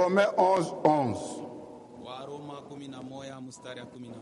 Romains 11, 11. Waroma 11 mstari ya 11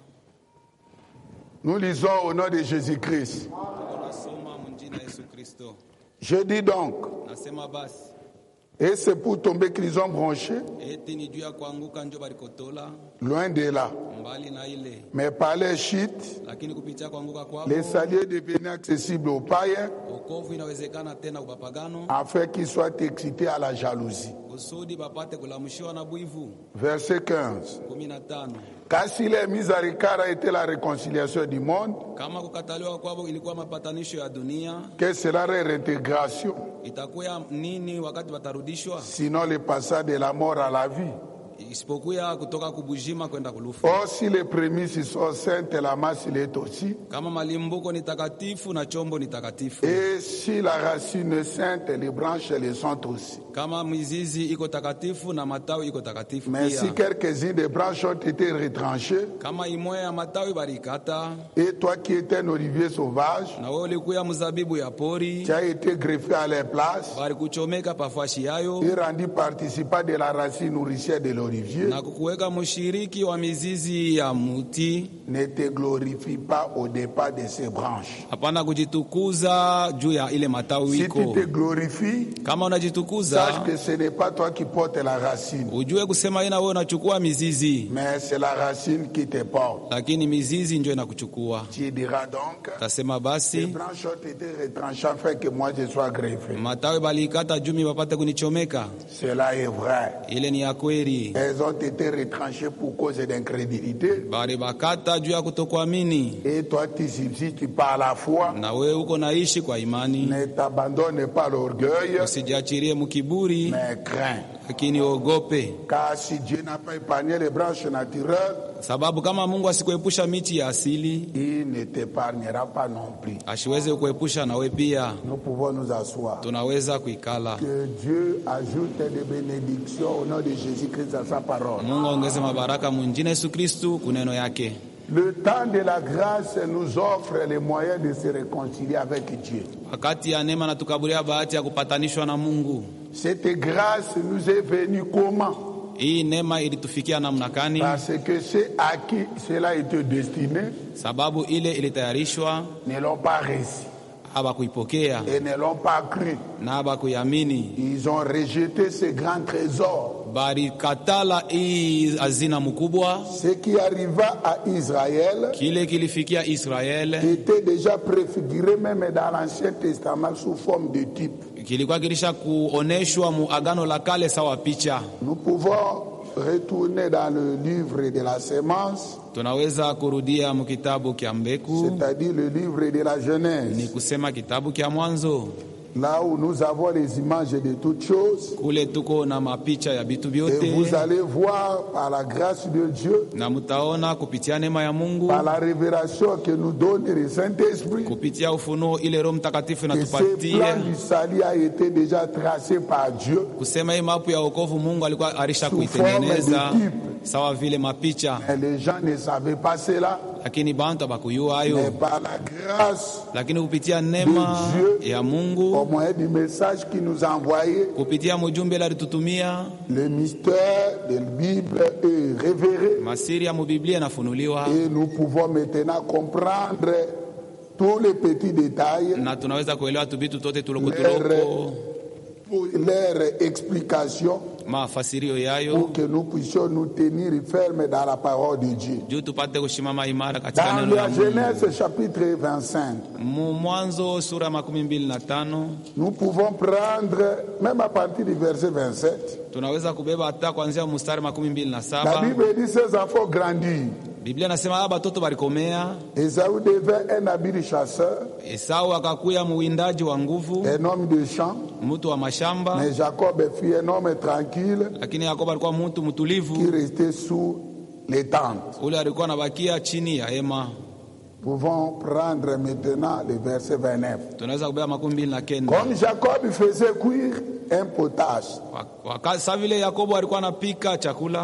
Nous lisons au nom de Jésus-Christ. tuko nasoma mjina Yesu Kristo. Je dis donc, Nasema basi et c'est pour tomber qu'ils ont branché, eti ni juu ya kuanguka njo balikotola loin de là. mbali na ile, Mais par les chutes, lakini kupitia kuanguka kwao les saliers devenaient accessibles aux païens wokovu inawezekana tena ubapagano, afin qu'ils soient excités à la jalousie. kusudi bapate kulamshiwa na bwivu. Verset 15. 15 Car si les mises à l'écart a été la réconciliation du monde, kama kukataliwa kwao ilikuwa mapatanisho ya dunia, quelle sera leur intégration itakuwa nini wakati watarudishwa, Sinon le passage de la mort à la vie. isipokuwa kutoka kubujima kwenda kulufu. Or, si les prémices sont saintes, la masse l'est aussi. Kama malimbuko ni takatifu na chombo ni takatifu, Et si la racine est sainte, les branches le sont aussi. kama mizizi iko takatifu na matawi iko takatifu Mais pia. si quelques-unes des branches ont été retranchées, Kama imoya ya matawi barikata et toi qui étais un olivier sauvage, na wewe ulikuya mzabibu ya pori, tu as été greffé à leur place barikuchomeka pafashi yayo et rendu participant de la racine nourricière de l'olivier, na kukuweka mshiriki wa mizizi ya muti, ne te glorifie pas au départ de ces branches. hapana kujitukuza juu ya ile matawi Si iko. tu te glorifies, Kama unajitukuza sache que ce n'est pas toi qui portes la racine, ujue kusema ina wewe unachukua mizizi, mais c'est la racine qui te porte. lakini mizizi ndio inakuchukua. Tu diras donc, Tasema les basi branches ont été retranchées afin que moi je sois greffé. matawi balikata jumi wapate kunichomeka. Cela est vrai. Ile ni ya kweli, Elles ont été retranchées pour cause d'incrédulité. bali bakata juu ya kutokuamini, Et toi, tu subsistes par la foi. na wewe uko naishi kwa imani. Ne t'abandonne pas l'orgueil, Usijiachirie mkiburi, mais crains. lakini ogope, Car si Dieu n'a pas épargné les branches naturelles, sababu kama Mungu asikuepusha miti ya asili, il ne t'épargnera pas non plus. asiweze kuepusha na wewe pia. Nous pouvons nous asseoir. Tunaweza kuikala. Que Dieu ajoute des bénédictions au nom de Jésus-Christ à sa parole. Mungu aongeze mabaraka mwinjine Yesu Kristu kuneno yake. Le temps de la grâce nous offre les moyens de se réconcilier avec Dieu. Wakati ya neema natukabulia bahati ya kupatanishwa na Mungu. Cette grâce nous est venue comment Hii neema ilitufikia namna gani? Parce que ceux à qui cela était destiné Sababu ile ilitayarishwa, ne l'ont pas reçu habakuipokea et ne l'ont pas cru. na habakuiamini, Ils ont rejeté ce grand trésor. balikatala hii hazina mkubwa. Ce qui arriva à Israël Kile kilifikia Israeli était déjà préfiguré même dans l'Ancien Testament sous forme de type. kilikuwa kilisha kuoneshwa mu agano la kale sawa picha. Nous pouvons retourner dans le livre de la sémence, Tunaweza kurudia mu kitabu kya mbegu, c'est-à-dire le livre de la ni Genèse, kusema kitabu kya Mwanzo, là où nous avons les images de toutes choses. kule tuko na mapicha ya vitu Et vous vyote, allez voir par la grâce de Dieu, na mutaona kupitia neema ya Mungu, par la révélation que nous donne le Saint-Esprit, kupitia ufunuo ile Roho Mtakatifu que ce plan inatupatia du salut a été déjà tracé par Dieu. kusema hii mapu ya wokovu Mungu alikuwa arisha Sous forme kuitengeneza de type. sawa vile mapicha, Mais les gens ne savaient pas cela. lakini bantu abakuyua Mais hayo, par la grâce, lakini kupitia neema Dieu. ya au Mungu, moyen du message qu'il nous a envoyé, kupitia mujumbe ile alitutumia, le mystère de la Bible est révélé. masiri ya mubiblia inafunuliwa Et nous pouvons maintenant comprendre tous les petits détails, na tunaweza kuelewa tu vitu tote tuloko Lere. tuloko pour leur explication, mafasirio yayo pour que nous puissions nous tenir fermes dans la parole de Dieu. juu tupate kushimama imara katika Dans neno la la Mungu. Genèse chapitre 25, Mu Mwanzo sura ya makumi mbili na tano nous pouvons prendre, même à partir du verset 27, tunaweza kubeba hata kuanzia mstari makumi mbili na la saba Bible dit ses enfants grandirent. Biblia nasema aba batoto balikomea. Esaü devint un habile chasseur, Esau akakuya muwindaji wa nguvu, un homme de champ, mtu wa mashamba, mais Jacob fut un homme tranquille lakini Yakobo alikuwa mtu qui mtulivu, restait sous les tentes. ule alikuwa anabakia chini ya hema. Pouvons prendre maintenant le verset 29. Tunaweza kubeba makumi mbili na kenda Comme Jacob faisait cuire un potage, Wa- waka- sa vile Yakobo alikuwa anapika chakula,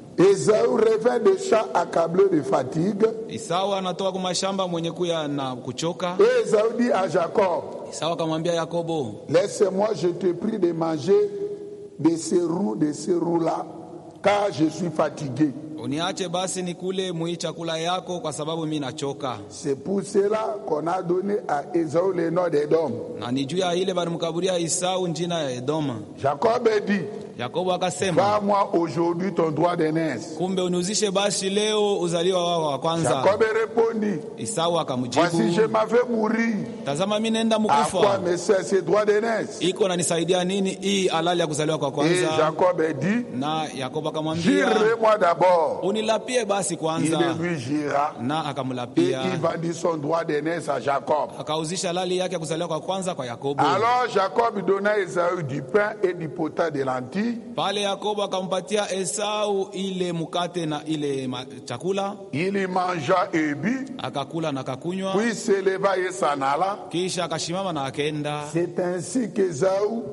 Esaü revint de champ accablé de fatigue. Esau anatoka kwa mashamba mwenye kuya na kuchoka. Et Esaü dit à Jacob, Esau akamwambia Yakobo, laisse-moi, je te prie de manger de ces roues, de ces roues-là, car je suis fatigué. uniache basi nikule mui chakula yako kwa sababu mi nachoka. C'est pour cela qu'on a donné à Ésaü le nom d'Édom. Na ni juu ya ile balimkaburia Isau njina ya Edoma. Jacob a dit, Yakobo akasema, va-moi aujourd'hui ton droit d'aînesse. kumbe uniuzishe basi leo uzaliwa wao wa kwanza. Jacob répondit, Isau voici je akamjibu, m'avais mourir. tazama mi nenda À quoi mkufa, me sert ce droit d'aînesse iko nanisaidia nini hii halali ya kuzaliwa kwa Et kwanza? Jacob a dit, Na Yakobo akamwambia, jure-moi d'abord. unilapie basi Il kwanza. lui jura Na et akamlapia il vendit son droit d'aînesse à Jacob. akauzisha halali yake ya kuzaliwa kwa kwanza kwa Yakobo. Alors Jacob donna à Ésaü du pain et du potage de lentilles. Pale Yakobo akampatia Esau ile mkate na ile ma- chakula, Il y mangea et but, akakula na akakunywa, puis s'éleva et s'en alla. kisha akashimama na akenda. C'est ainsi qu'Ésaü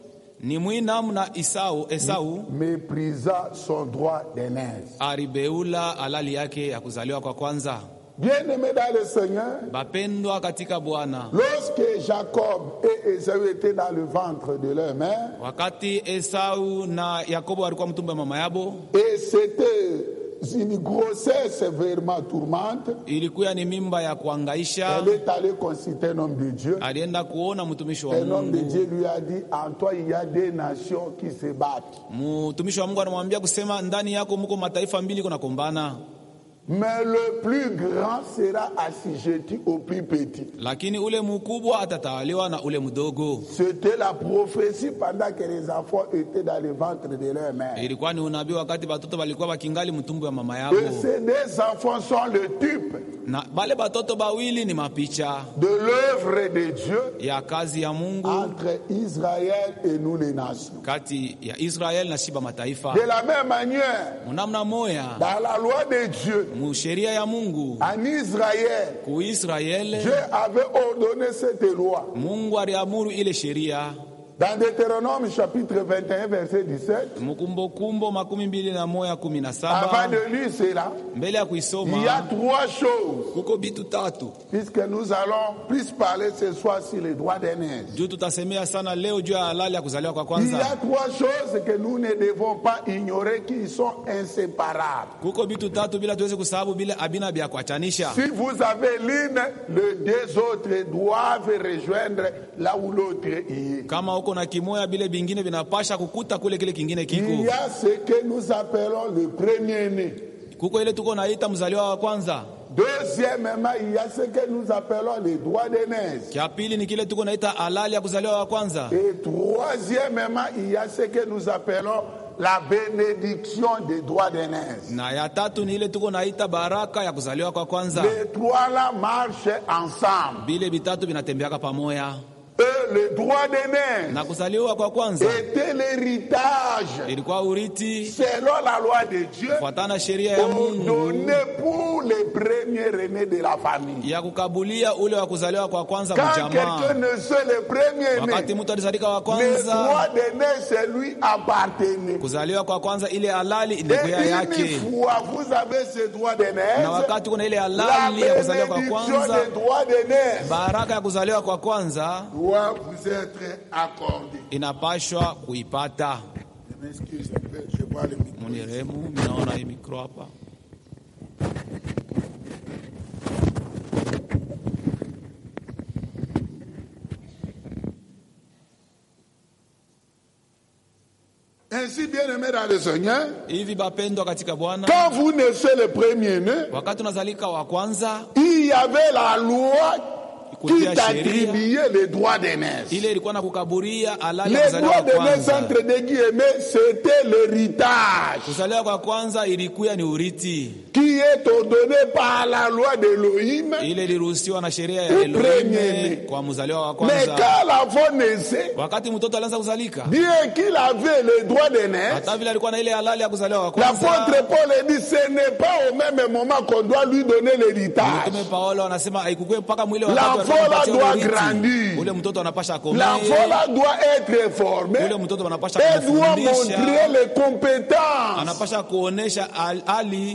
Ni mwinamu na Isau, Esau méprisa son droit d'aînesse. aribeula halali yake ya kuzaliwa kwa kwanza. Bien-aimés dans le Seigneur, Bapendwa katika Bwana, lorsque Jacob et Ésaü étaient dans le ventre de leur mère, wakati Esau na Yakobo walikuwa mtumbo wa mama yabo, et c'était une grossesse vraiment tourmente, ilikuwa ni mimba ya kuangaisha. elle est allée consulter un homme de Dieu. Alienda kuona mtumishi wa Un homme de Mungu. Dieu lui a dit, en toi il y a des nations qui se battent. Mtumishi wa Mungu anamwambia kusema, ndani yako muko mataifa mbili kunakombana, Mais le plus grand sera assujetti au plus petit. lakini ule mkubwa atatawaliwa na ule mdogo. C'était la prophétie pendant que les enfants étaient dans le ventre de leur mère. Ilikuwa ni unabii wakati batoto balikuwa bakingali mtumbo wa mama yabo, Et ces deux enfants sont le type na bale batoto bawili ni mapicha de l'œuvre de Dieu ya kazi ya Mungu entre Israël et nous les nations. kati ya Israel na shiba mataifa. De la même manière, Munamna moya dans la loi de Dieu, musheria ya Mungu en Israël, ku Israeli, Dieu avait ordonné cette loi. Mungu aliamuru ile sheria Dans Deutéronome chapitre 21, verset 17, Mkumbokumbo makumi mbili na moya kumi na avant saba de lire cela, mbele ya il y a kuisoma trois choses, kuko bitu tatu puisque nous allons plus parler ce soir sur les droits d'aînés. juu tutasemea sana leo juu ya halali ya kuzaliwa kwa Il y a kwanza. trois choses que nous ne devons pas ignorer qui sont inséparables. Kuko bitu tatu bila tuweze kusahabu bila abina vya kuachanisha. Si vous avez l'une, les deux autres doivent rejoindre là où l'autre est. Kama uko na kimoya bile bingine vinapasha kukuta kule kile kingine Il kiko. y a ce que nous appelons le premier-né. Kuko ile tuko naita mzaliwa wa kwanza. Deuxièmement, il y a ce que nous appelons les droits d'aînés. Kia pili ni kile tuko naita halali ya kuzaliwa wa kwanza. Et troisièmement, il y a ce que nous appelons la bénédiction des droits d'aînés. Na ya tatu ni ile tuko naita baraka ya kuzaliwa kwa kwanza. Les trois là marchent ensemble. Bile vitatu vinatembeaka pamoja. Et le droit d'aînés Na kuzaliwa kwa kwanza était l'héritage ilikuwa urithi selon la loi de Dieu kufuatana sheria ya Mungu ordonné pour les premiers aînés de la famille. ya kukabulia ule wa kuzaliwa kwa kwanza Quand mjamaa. quelqu'un ne soit le premier Wakati né, mtu alizalika wa le kwanza, droit d'aîné, c'est lui appartenait. kuzaliwa kwa kwanza ile halali Et ilikuwa une yake, fois vous avez ce droit d'aîné, na wakati kuna ile la halali ya kuzaliwa kwa bénédiction kwanza, des droits d'aîné baraka ya kuzaliwa kwa kwanza doit vous être accordée. inapashwa kuipata. Je m'excuse un peu, je vois le micro. Muniremu, minaona hii mikro hapa. Ainsi, bien aimé dans le Seigneur, Hivi bapendwa katika Bwana, quand vous naissez le premier-né, wakati unazalika wa kwanza, il y avait la loi qui kutia sheria t'attribuait les droits d'aînés. ile ilikuwa na kukaburia halali ya Les kuzaliwa droits kwa d'aînés, kwanza. entre des guillemets, c'était l'héritage Kuzaliwa kwa kwanza ilikuwa ni urithi, qui est ordonné par la loi d'Elohim. ile iliruhusiwa na sheria ya Premier. Elohim kwa mzaliwa wa Mais kwanza. quand l'enfant naissait, Wakati mtoto alianza kuzalika, bien qu'il avait les droits d'aînés, hata vile alikuwa na ile halali ya kuzaliwa wa kwanza, l'apôtre Paul a dit ce n'est pas au même moment qu'on doit lui donner l'héritage. Mtume Paulo anasema haikukue mpaka mwile wakati L'enfant walikuwa là wanapatia doit urithi. grandir. Ule mtoto anapasha akomee, L'enfant là doit être formé ule mtoto anapasha et doit kumfundisha, montrer les compétences anapasha kuonesha al- hali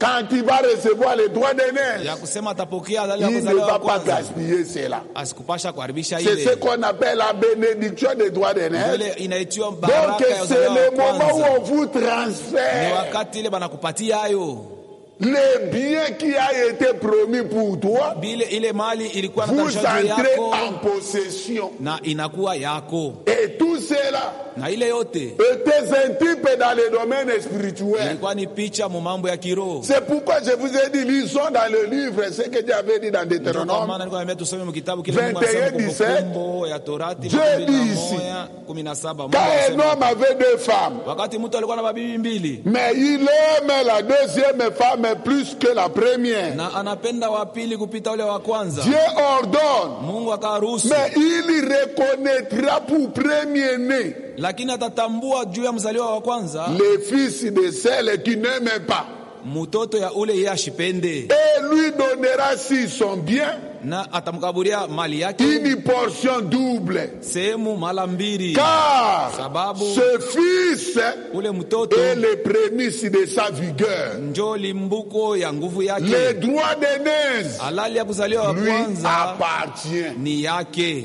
quand il va recevoir les droits ya d'aînés, kusema atapokea halali ya il ne kuzaliwa va wa pas kwanza gaspiller cela. asikupasha kuharibisha C'est ce ile qu'on appelle la bénédiction des droits d'aînés. ile inaitiwa Donc baraka ya c'est uzaliwa wa le moment kwanza où on vous ni transfère wakati ile banakupatia hayo les biens qui a été promis pour toi. bile ile mali ilikuwa Vous natarishwa juu entrez yako en possession. na inakuwa yako Et tout cela na ile yote était un type dans le domaine spirituel. ilikuwa ni picha mu mambo ya kiroho C'est pourquoi je vous ai dit, lisons dans le livre ce que Dieu avait dit dans Ndio kwa Deutéronome. maana nilikuwa niambia tusome mu kitabu kile Mungu 21, anasema Kumbukumbu ya Torati Dieu dit ici, 21, 17 Mungu Quand un anasema, homme avait deux femmes, wakati mtu alikuwa na mabibi mbili mais il aime la deuxième femme plus que la première, na anapenda wa pili kupita ule wa kwanza Dieu ordonne, Mungu akaruhusu mais il reconnaîtra pour premier-né lakini atatambua juu ya mzaliwa wa kwanza les fils de celle qui n'aime pas mtoto ya ule yeye ashipende et lui donnera si son bien na atamkaburia mali yake une portion double. sehemu mara mbili Car Sababu. ce fils ule mtoto est le prémisse de sa vigueur. njo limbuko ya nguvu Les yake droits d'aînés halali ya kuzaliwa wa lui kwanza appartient. ni yake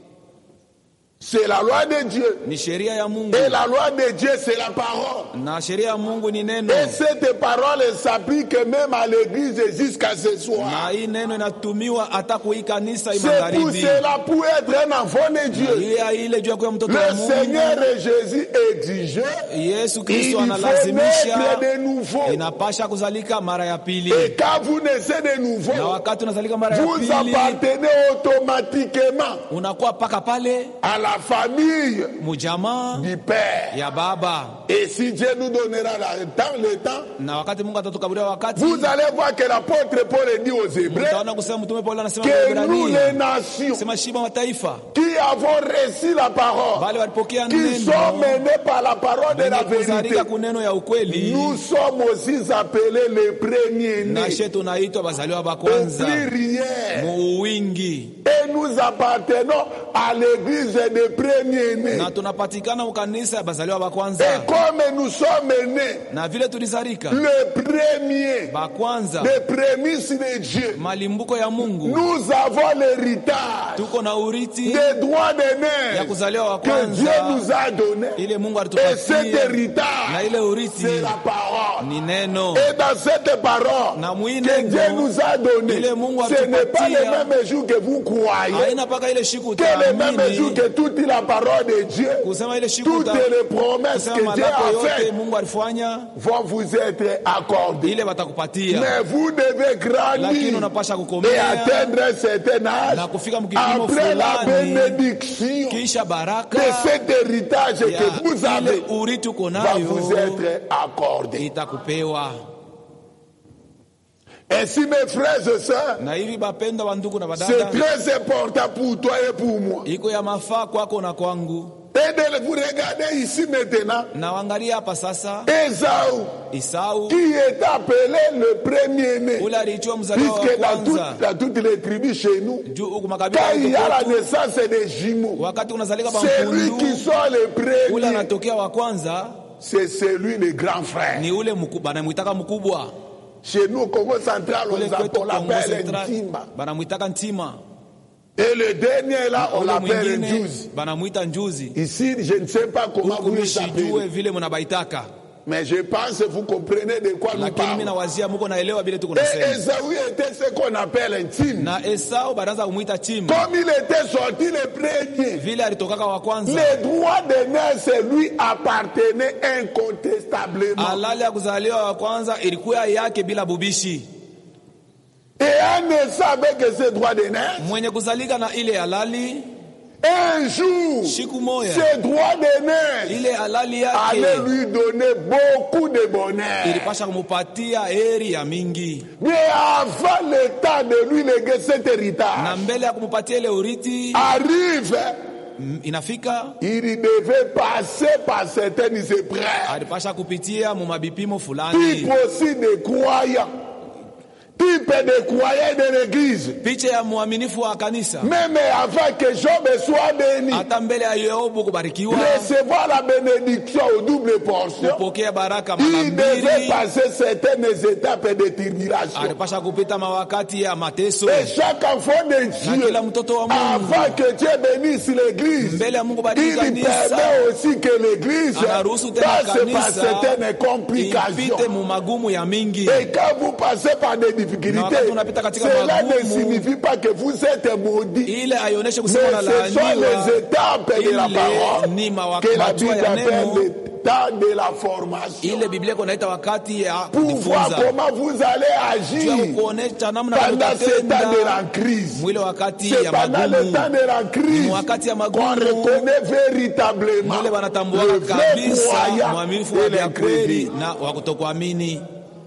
C'est la loi de Dieu. ni sheria ya Mungu Et la loi de Dieu, c'est la parole. na sheria ya Mungu ni neno Et cette parole s'applique même à l'église jusqu'à ce na soir. hii neno inatumiwa hata kui kanisa C'est pour magharibi cela, pour être un enfant de Dieu, ile ya ile juu ya kuwa mtoto wa le Mungu Seigneur Jésus exigeait Yesu il Kristo faut analazimisha naître de nouveau. inapasha kuzalika mara ya pili Et quand vous naissez de na nouveau, wakati unazalika mara ya vous pili appartenez automatiquement unakuwa paka pale à la famille mujamaa du Père. ya baba Et si Dieu nous donnera le temps, le temps, na wakati Mungu atatukaburia wakati vous allez voir que l'apôtre Paul dit aux Hébreux mtaona kusema mtume Paulo anasema kwa que nous, les Waebrania nations, sema shiba mataifa qui avons reçu la parole, wale walipokea qui sont neno menés par la parole de la wenye vérité, kuzalika kuneno ya ukweli nous sommes aussi appelés les premiers-nés. nashe tunaitwa bazaliwa ba Au kwanza pluriel. mu wingi Et nous appartenons à l'église des premiers-nés. na tunapatikana ukanisa ya bazaliwa ba Et kwanza comme nous sommes nés, na vile tulizalika le premier, ba kwanza les prémices de Dieu, malimbuko ya Mungu nous avons l'héritage tuko na uriti des droits ya d'aînés kuzaliwa wa que Dieu kwanza nous a donnés. ile Mungu Et cet alitupatia na héritage, ile uriti c'est la parole. ni neno Et dans cette parole na mwii que Dieu neno nous a donné, ile Mungu ce n'est pas alitupatia. le même jour que vous croyez, haina mpaka ile shiku que le même jour utaamini que toute la parole de Dieu, kusema ile shiku toutes uta- les promesses kusema que Dieu malako a yote faites Mungu alifanya vont vous être accordées. ile watakupatia Mais vous devez lakini grandir unapasha et kukomea atteindre un certain âge na kufika mkipimo après la fulani bénédiction kisha baraka de cet héritage ya que vous ile avez uriti uko va nayo vous être accordé. itakupewa Ainsi, mes frères et sœurs, na hivi bapendwa wa ndugu na c'est badada très important pour toi et pour moi. iko ya mafaa kwako na kwangu Et de vous regarder ici maintenant, na wangalia hapa sasa Esaü, Isau qui est appelé le premier-né, ule aliitiwa mzaliwa wa puisque dans, kwanza toutes- dans toutes les tribus chez nous, juu huku quand makabila il y a la yetu kwetu, naissance des jumeaux, wakati unazalika c'est lui bampundu qui sont les ule premiers, anatokea wa kwanza c'est celui le grand frère. ni ule mku- banamwitaka mkubwa Chez nous, au Congo central, kule on kwetu l'appelle- on Kongo l'appelle Central Ntima. banamwitaka ntima Et le dernier là, on ule l'appelle mwingine Njuzi. banamwita njuzi Ici, je ne sais pas comment huku vous les mishijue appelez, vile munabaitaka mais je pense que vous comprenez de quoi nous lakini mi parlons. nawazia muko naelewa vile tuko Et nasema Esaü était ce qu'on appelle un Tim. na Esau banaanza kumwita chima Comme il était sorti le premier, vile alitokaka wa kwanza les droits de naissance lui appartenaient incontestablement. halali ya kuzaliwa wa kwanza ilikuwa yake bila bubishi Et en naissant avec ces droits de naissance, mwenye kuzalika na ile halali un jour, siku moya ces droits de naissance ile halali allaient yake lui donner beaucoup de bonheur. ilipasha kumupatia heri ya mingi Mais avant le temps de lui léguer cet na héritage mbele ya kumupatia ile uriti arrive, m- inafika il devait passer par certaines épreuves. alipasha kupitia mu mabipimo Type fulani aussi des croyants. type de croyant de l'église. picha ya mwaminifu wa kanisa Même avant que Job soit béni, hata mbele ya yobu kubarikiwa recevoir la bénédiction au double portion, kupokea baraka mara il devait mbili passer certaines étapes de tribulation. alipasha kupita mawakati ya mateso Et chaque enfant de na Dieu, kila mtoto wa Mungu avant que Dieu bénisse l'église, mbele ya Mungu il bariki kanisa permet aussi que l'église anaruhusu tena passe par kanisa certaines ipite complications. mu magumu ya mingi Et quand vous passez par des Na difficultés, wakati unapita katika cela ne magumu, signifie pas que vous êtes maudit. ile aionyeshe Mais kusema ce sont les nalaaniwa étapes de la ile parole ni mawa- que la hatua Bible ya appelle neno l'état de la formation. ile biblia iko naita wakati ya Pour voir kujifunza comment vous allez juu ya agir kuonesha namna pendant ce temps de utatenda la crise. mwile wakati C'est ya pendant le magumu temps de la crise Ni wakati ya qu'on magumu reconnaît véritablement mwile le wanatambuaka vrai kabisa croyant mwaminifu et wa vya kweli l'incrédule. na wa kutokuamini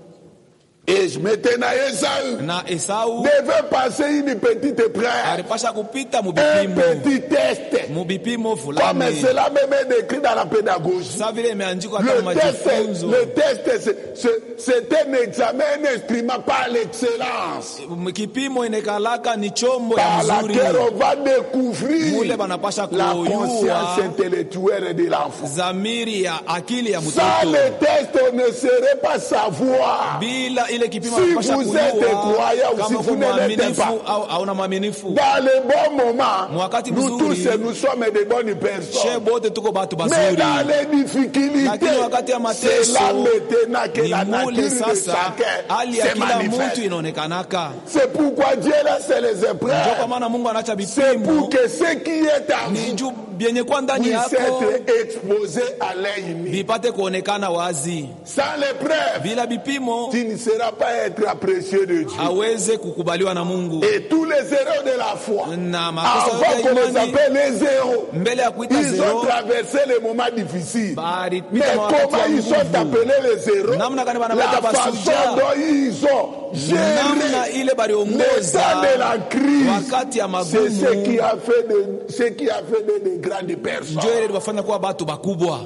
Et je maintenant Esaü na esau devait passer une petite épreuve, alipasha kupita un mubipimo petit test, mubipimo comme fulani cela même est décrit dans la pédagogie. sa vile imeandikwa kama Le test, majifunzo le test, c'est- c'est- c'est un examen, un instrument par l'excellence, kipimo inekalaka ni chombo ya par mzuri laquelle on va découvrir mule banapasha la kuyua conscience intellectuelle de l'enfant. zamiri ya akili ya Sans mtoto le test, on ne saurait pas savoir bila ile kipimo Si anapasha vous êtes croyant ou kujua si kama vous uko ne l'êtes mwaminifu pas. au hauna mwaminifu dans les bons moments. Mwakati Nous tous, mzuri. nous sommes de bonnes she personnes. bote tuko batu Mais bazuri dans les difficultés, Lakini wakati ya mateso, c'est là maintenant que ni la mule nature de sasa chacun hali ya se kila mtu manifeste. inaonekanaka C'est pourquoi Dieu laisse les ndio kwa épreuves. maana mungu anacha C'est vipimo pour que ce qui est à ni vous juu vyenye kwa ndani puisse yako être exposé à l'œil nu. vipate kuonekana wazi Sans l'épreuve, bila vipimo tu ne seras pas être apprécié de Dieu. aweze kukubaliwa na mungu Et tous les erreurs de la foi, na makosa avant yote qu'on ya les imani appelle les héros, mbele ya kuita Ils ont zero traversé les moments difficiles. Mais balipita mawakati comment ya ils sont nguvu appelés les héros Namna gani La wanawaita façon mashujaa. dont ils ont namna géré ile baliongoza l'état de la crise. wakati ya C'est ce qui magumu a fait de, ce qui a fait de, de grandes personnes. njo ile liwafanya kuwa batu bakubwa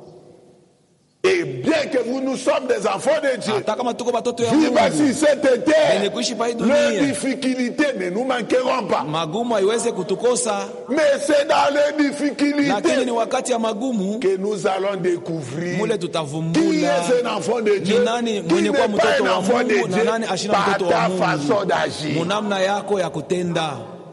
Et bien que vous nous sommes des enfants de Dieu, hata kama tuko batoto ya vivre mungu sur cette yenye terre, kuishi pa hii les dunia difficultés ne nous manqueront pas. magumu haiweze kutukosa Mais c'est dans les lakini difficultés ni wakati ya magumu que nous allons découvrir mule qui tutavumbula est un enfant de Dieu, Ni nani qui mwenye n'est kuwa pas mtoto un wa enfant de Mungu na Dieu nani ashina par mtoto wa ta Mungu. façon d'agir. munamna yako ya kutenda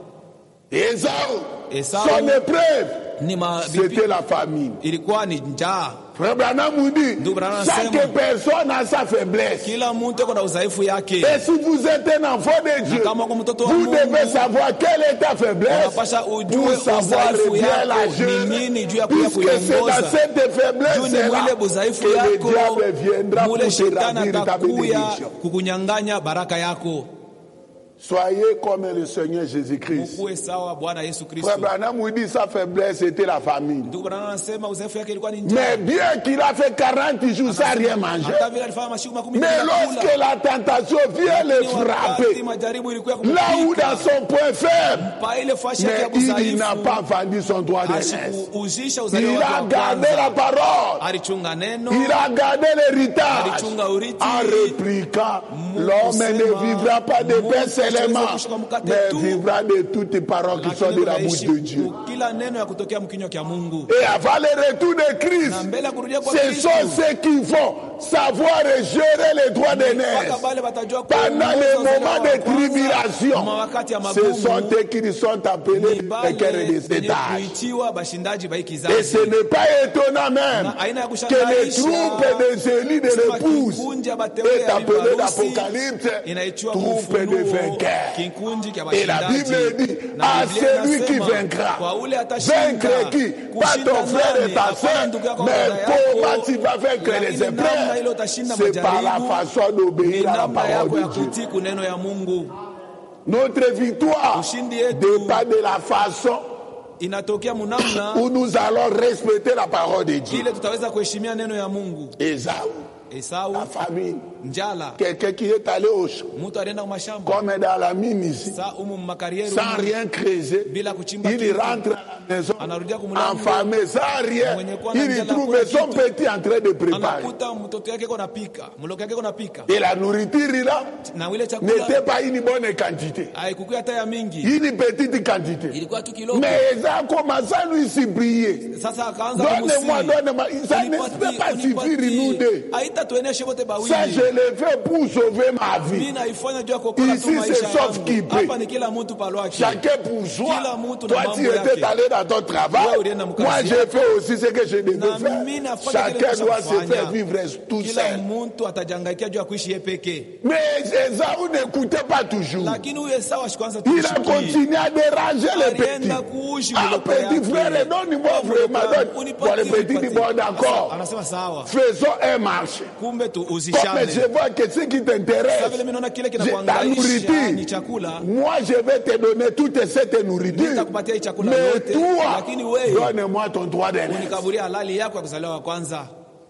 Esau, Esau, son épreuve, ni c'était mabibi la famine. ilikuwa ni njaa Frère Branham nous dit, Ndugu Branham chaque anasema, personne a sa faiblesse. kila mtu iko na udhaifu yake Et si vous êtes un enfant de Dieu, kama uko mtoto wa vous Mungu, devez savoir quelle est ta faiblesse unapasha pour ujue savoir udhaifu bien la yako gérer. ni nini juu ya kuya Puisque c'est dans kuiongoza cette juu faiblesse ni là mwile budhaifu que le yako diable viendra pour mule te shetani ravir ta atakuya bénédiction. kukunyanganya baraka yako Soyez comme le Seigneur Jésus-Christ. ukuwe sawa bwana yesu kristo Frère Branham nous dit sa faiblesse était la famine. ndugu Branham anasema udhaifu yake ilikuwa ni njaa Mais bien qu'il a fait 40 jours sans rien manger, hata vile alifanya masiku makumi mais mbili na kula. lorsque la tentation vient le Lakini wakati frapper, majaribu ilikuwa là où kumfika, dans son point faible, pa ile fashi yake ya mais il n'a udhaifu pas vendu son droit de naissance. asikuuzisha uzalio Il wake a wa gardé la kwanza parole. alichunga neno Il a gardé l'héritage. alichunga urithi En répliquant, l'homme ne vivra pas de pain seulement, mais vivra de toutes les paroles qui sont lakini de la bouche unaishi de Dieu. ku- kila neno ya kutokea mkinywa kya mungu Et avant le retour de Christ, na mbele ya kurudia kwa ce kristo sont ceux qui vont savoir gérer les droits des mpaka nez. pale watajua Pendant kuongoza les uzalio moments wa de kwanza, tribulation, mawakati ya ce sont magumu eux qui sont appelés ni les bale cœurs de wenye cet âge. kuitiwa bashindaji ba hii Et kizazi ce n'est pas étonnant même Na aina ya que les kushangaisha, troupes des élus de kusema l'épouse kikundi ya bateule est ya appelé bibi l'Apocalypse harusi inaitwa troupe de Ufunuo, vainqueurs. kikundi kya Et la bashindaji. Bible dit, Na à Biblia celui qui inasema, vaincra, kwa ule atashinda, vaincre qui Pas kushinda ton frère et nani? ta Hapana soeur, ndugu yako mais dada yako, comment tu vas vaincre les lakini namna ile épreuves utashinda C'est par la majaribu, façon ni d'obéir à la namna yako parole ya de Dieu. kutii kuneno ya mungu Notre victoire Ushindi yetu. dépend de la façon inatokea munamna où nous allons respecter la parole de Dieu. ile tutaweza kuheshimia neno ya mungu Esaü, esau la famille, njala Quelqu'un qui est allé au champ, mtu alienda mashamba comme dans la mine ici, saa umu makarieri sans rien creuser, bila kuchimba il kitu. rentre à la maison, Anarudia kumlango. enfamé, sans rien. Mwenye kuwa na Il y njala trouve hakuna son kitu. petit en train de préparer. anakuta mtoto yake iko napika mloko yake iko napika Et la nourriture là na ile chakula n'était pas une bonne quantité, haikukuwa hata ya mingi une petite quantité. ilikuwa tu kidogo Mais ça a commencé à lui supplier. sasa akaanza Donne-moi, kumusihi. donne-moi. Ça ne Unipatie, peut pas suffire unipatie. nous deux. haitatueneshe wote Ça, bawili je l'ai fait pour sauver ma mi vie. naifanya juu ya kuokola tu Ici, maisha c'est sauf qui yangu peut. hapa ni kila mtu palwake Chacun pour soi. Kila mtu na Toi, mambo tu étais yake. allé dans ton travail. Wewe ulienda mkazi Moi, j'ai yako. fait aussi ce que je devais Na faire. mimi nafanya kile Chacun doit se nilichofanya. faire vivre tout kila seul. mtu atajangaikia juu ya kuishi ye pekee Mais Esaü n'écoutait pas toujours. lakini huyo Esau ashikwanza Il a continué à déranger les petits. alienda kuishi Ah, mloko petit yake. frère, donne-moi vraiment. Donne. Bon, Unipatie, le petit dit, unipatie. bon, d'accord. anasema sawa Faisons un marché. kumbe tu Comme uzishane je vois que ce qui Sasa t'intéresse, vile mimi naona kile je- ta kinakuangaisha ni nourriture, chakula moi je vais te donner toute cette nourriture. nitakupatia hii chakula Mais yote toi, lakini wewe donne-moi ton droit d'aînesse. unikaburia halali yako ya kuzaliwa wa kwanza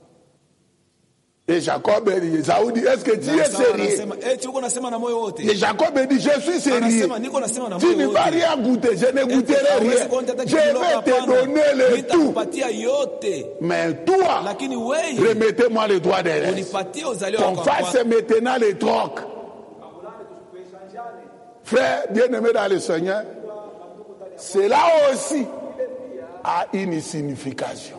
Et Jacob dit, Esaü dit, est-ce que tu es Esau sérieux anasema eti uko nasema na moyo wote Et Jacob dit, je suis sérieux. anasema niko nasema na Tu moyo ne vas wote rien goûter, je ne goûterai Hawezi rien. kuonja hata Je kidogo, vais te hapana. donner le tout. nitakupatia yote Mais toi, lakini wewe remettez-moi le droit d'aînesse. unipatie uzaliwa Qu'on wako wa fasse kwanza maintenant les trocs. Frère, bien-aimé dans le Seigneur, cela aussi a une signification.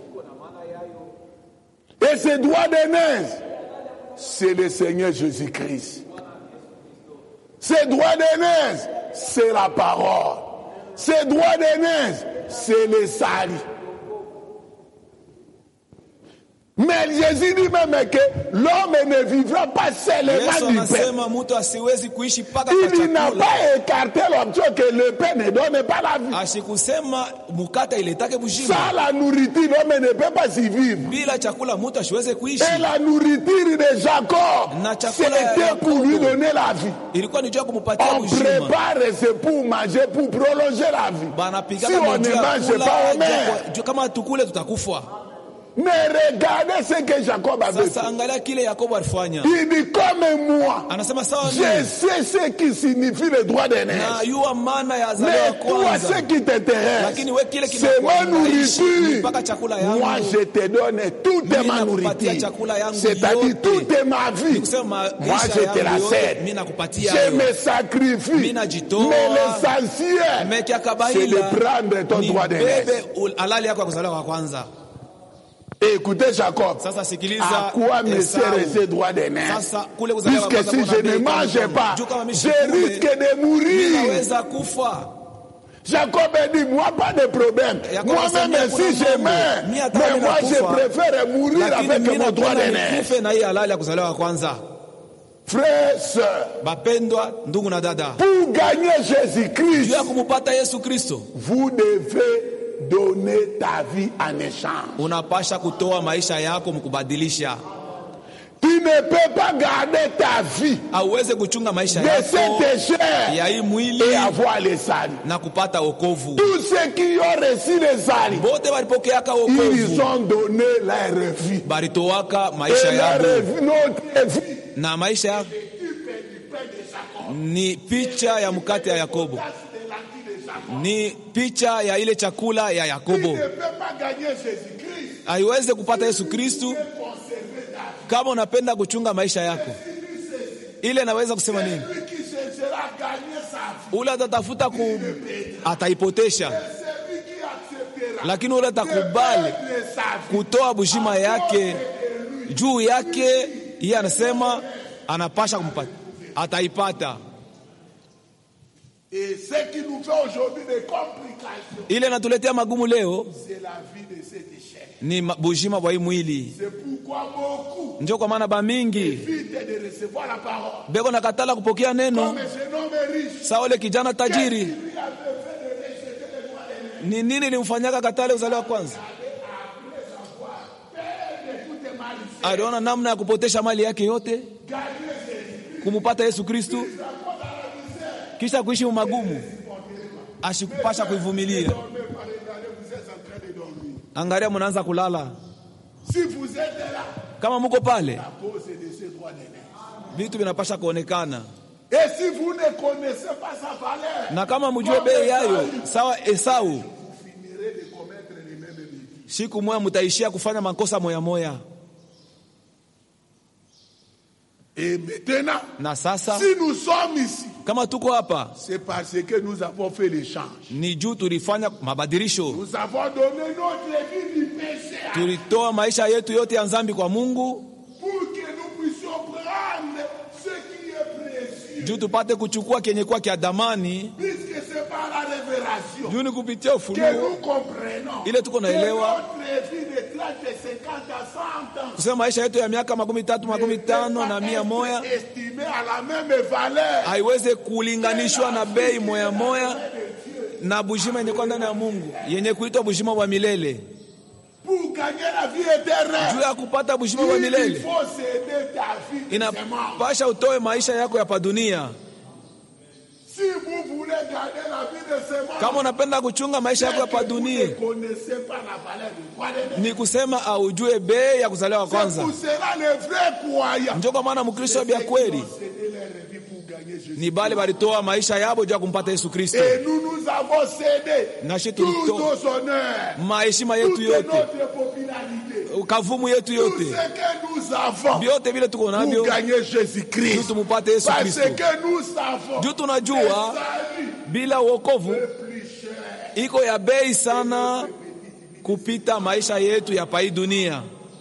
Et ce droit d'aînesse, c'est le Seigneur Jésus-Christ. Ce droit d'aînesse, c'est la parole. Ce droit d'aînesse, c'est le salut. Mais Jésus dit même que l'homme ne vivra pas Yesu seulement du pain. anasema mtu asiwezi kuishi mpaka kwa Il n'a chakula pas écarté l'option que le pain ne donne pas la vie. asikusema mukate iletake bushima Sans la nourriture, l'homme ne peut pas y vivre. bila chakula mtu asiweze kuishi Et la nourriture de Jacob, Na chakula ya c'était pour lui Yakobo. donner la vie. ilikuwa ni juu ya kumupatia On bushima prépare, c'est pour manger, pour prolonger la vie. banapigaka Si on na juu ne ya mange kula, pas, on juu ya meurt. kwa- juu kama tukule tutakufa Mais regardez ce que Jacob avait fait. sasa angalia kile yakobo alifanya Il dit comme moi, anasema sawa je mimi sais ce qui signifie le droit d'aînesse. najua maana ya zaliwa Mais ya toi, kwanza ce qui t'intéresse, lakini we kile c'est ma kinakuangaishi nourriture. mpaka chakula yangu Moi, je te donne toute Mimi ma nakupatia nourriture. chakula yangu C'est-à-dire yote. toute ma vie. Ni kusema Moi, maisha je te la yangu yote, cède. mimi nakupatia Je hayo. me sacrifie. Mimi najitoa. Mais l'essentiel, meki ya c'est de kabaila prendre ton ni droit d'aînesse. bebe ul- halali yako ya kuzaliwa kwa kwanza Et écoutez Jacob. sasa sikiliza À quoi me Esau. sert ce droit d'aînesse sasa kule kuzaliwa kwa Puisque kwanza si je kuna ne bei mange kama pas, juu kama mimi je sikule, risque de mourir. naweza kufa Jacob a dit, moi pas de problème. Jacob Moi-même, asema, si kuna je mambo. meurs, Mimi hata mais mimi moi je nakufa. préfère mourir lakini avec mimi mon droit napenda d'aînesse. nikufe na hii halali ya kuzaliwa kwa kwanza Frères, sœurs, bapendwa ndugu na dada pour gagner juu Jésus-Christ, ya kumupata yesu kristo vous devez donner ta vie en échange. unapasha kutoa maisha yako mkubadilisha Tu ne peux pas garder ta vie auweze kuchunga maisha de yako cette chair ya hii et mwili avoir les salut. na kupata wokovu Tous ceux qui ont reçu les salut, bote balipokeaka ils wokovu ont donné leur vie. balitowaka maisha Et leur yabo vie, notre vie, na maisha ya ni picha ya mkate ya yakobo ni picha ya ile chakula ya tu yakobo ne peux pas gagner Jésus-Christ. haiweze kupata yesu kristu kama unapenda kuchunga maisha yako ile naweza kusema nini Celui qui cherchera à gagner sa vie, ule atatafuta ku ataipotesha celui qui acceptera lakini ule atakubali de sa vie, kutoa bushima yake juu yake iye anasema anapasha kumpata ataipata Et ce qui nous fait aujourd'hui des complications, ile natuletea magumu leo c'est la vie de cette chair. ni ma- bushima bwa hii mwili C'est pourquoi beaucoup njo kwa maana bamingi évitent de recevoir la parole. beko nakatala kupokea neno Comme ce homme riche, sa ule kijana tajiri lui avait fait de rejeter le droit d'aînesse. ni nini limfanyaka katale uzaliwa wa kwanza Écoutez mal, aliona namna ya kupotesha mali yake yote kumupata yesu kristu kisha kuishi magumu ashikupasha kuivumilia vous êtes en train de dormir. angalia mnaanza kulala Si vous êtes là, kama muko pale à cause de ce droit d'aînesse. vitu vinapasha kuonekana, Et si vous ne connaissez pas sa valeur, na kama mjue bei yayo sawa Esau, vous finirez de commettre les mêmes bêtises. siku moya mutaishia kufanya makosa moya moya. Et maintenant, Na sasa si nous sommes ici, kama tuko hapa c'est parce que nous avons fait l'échange. ni juu tulifanya mabadilisho, Nous avons donné notre vie du péché à- tulitoa maisha yetu yote ya nzambi kwa Mungu pour que nous puissions prendre ce qui est précieux. juu tupate kuchukua kenye kwa kia damani, Puisque c'est par la révélation juu ni kupitia que ufunuo nous comprenons ile tuko que naelewa notre vie de 30, de 50 à 100 ans kusema maisha yetu ya miaka makumi tatu makumi tano na mia moya estimé à la même valeur haiweze kulinganishwa na bei moya moya na bujima yenye kwa ndani ya Mungu yenye kuitwa bujima wa milele. pour gagner la vie éternelle. Juu ya kupata bujima wa Il milele faut céder ta vie de semence. inapasha utoe maisha yako ya padunia. Si vous voulez garder la vie de semence, Kama unapenda kuchunga maisha yako ya vous ne padunia, connaissez pas la valeur du roi des ni kusema aujue bei ya kuzaliwa C'est kwanza. pour cela les vrais croyants. Njo kwa maana Mkristo wa bya kweli Céder leur vie pour gagner Jésus. ni bale balitoa maisha yabo juu ya kumpata Yesu Kristo. Et nous nous avons cédé Nashi tous tulitoa nos honneurs, maheshima toute yetu yote, notre popularité, kavumu yetu tout yote, ce que nous avons vyote vile tuko pour navyo gagner juu Jésus-Christ. tumupate Yesu Parce Kristo. que nous savons Juu que tunajua salut bila uokovu est plus cher. iko ya bei sana kupita maisha yetu ya pai dunia,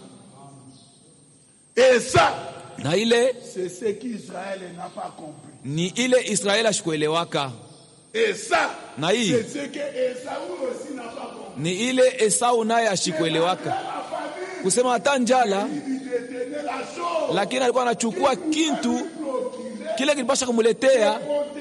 Et ça, na ile c'est ce qu'Israël n'a pas compris. ni ile Israeli ashikuelewaka, Et ça, na hii c'est ce que Esaü aussi n'a pas compris. ni ile Esau naye ashikuelewaka, La famille, kusema hata njala, il détenait la chose. lakini alikuwa anachukua kintu kile kilipasha kumuletea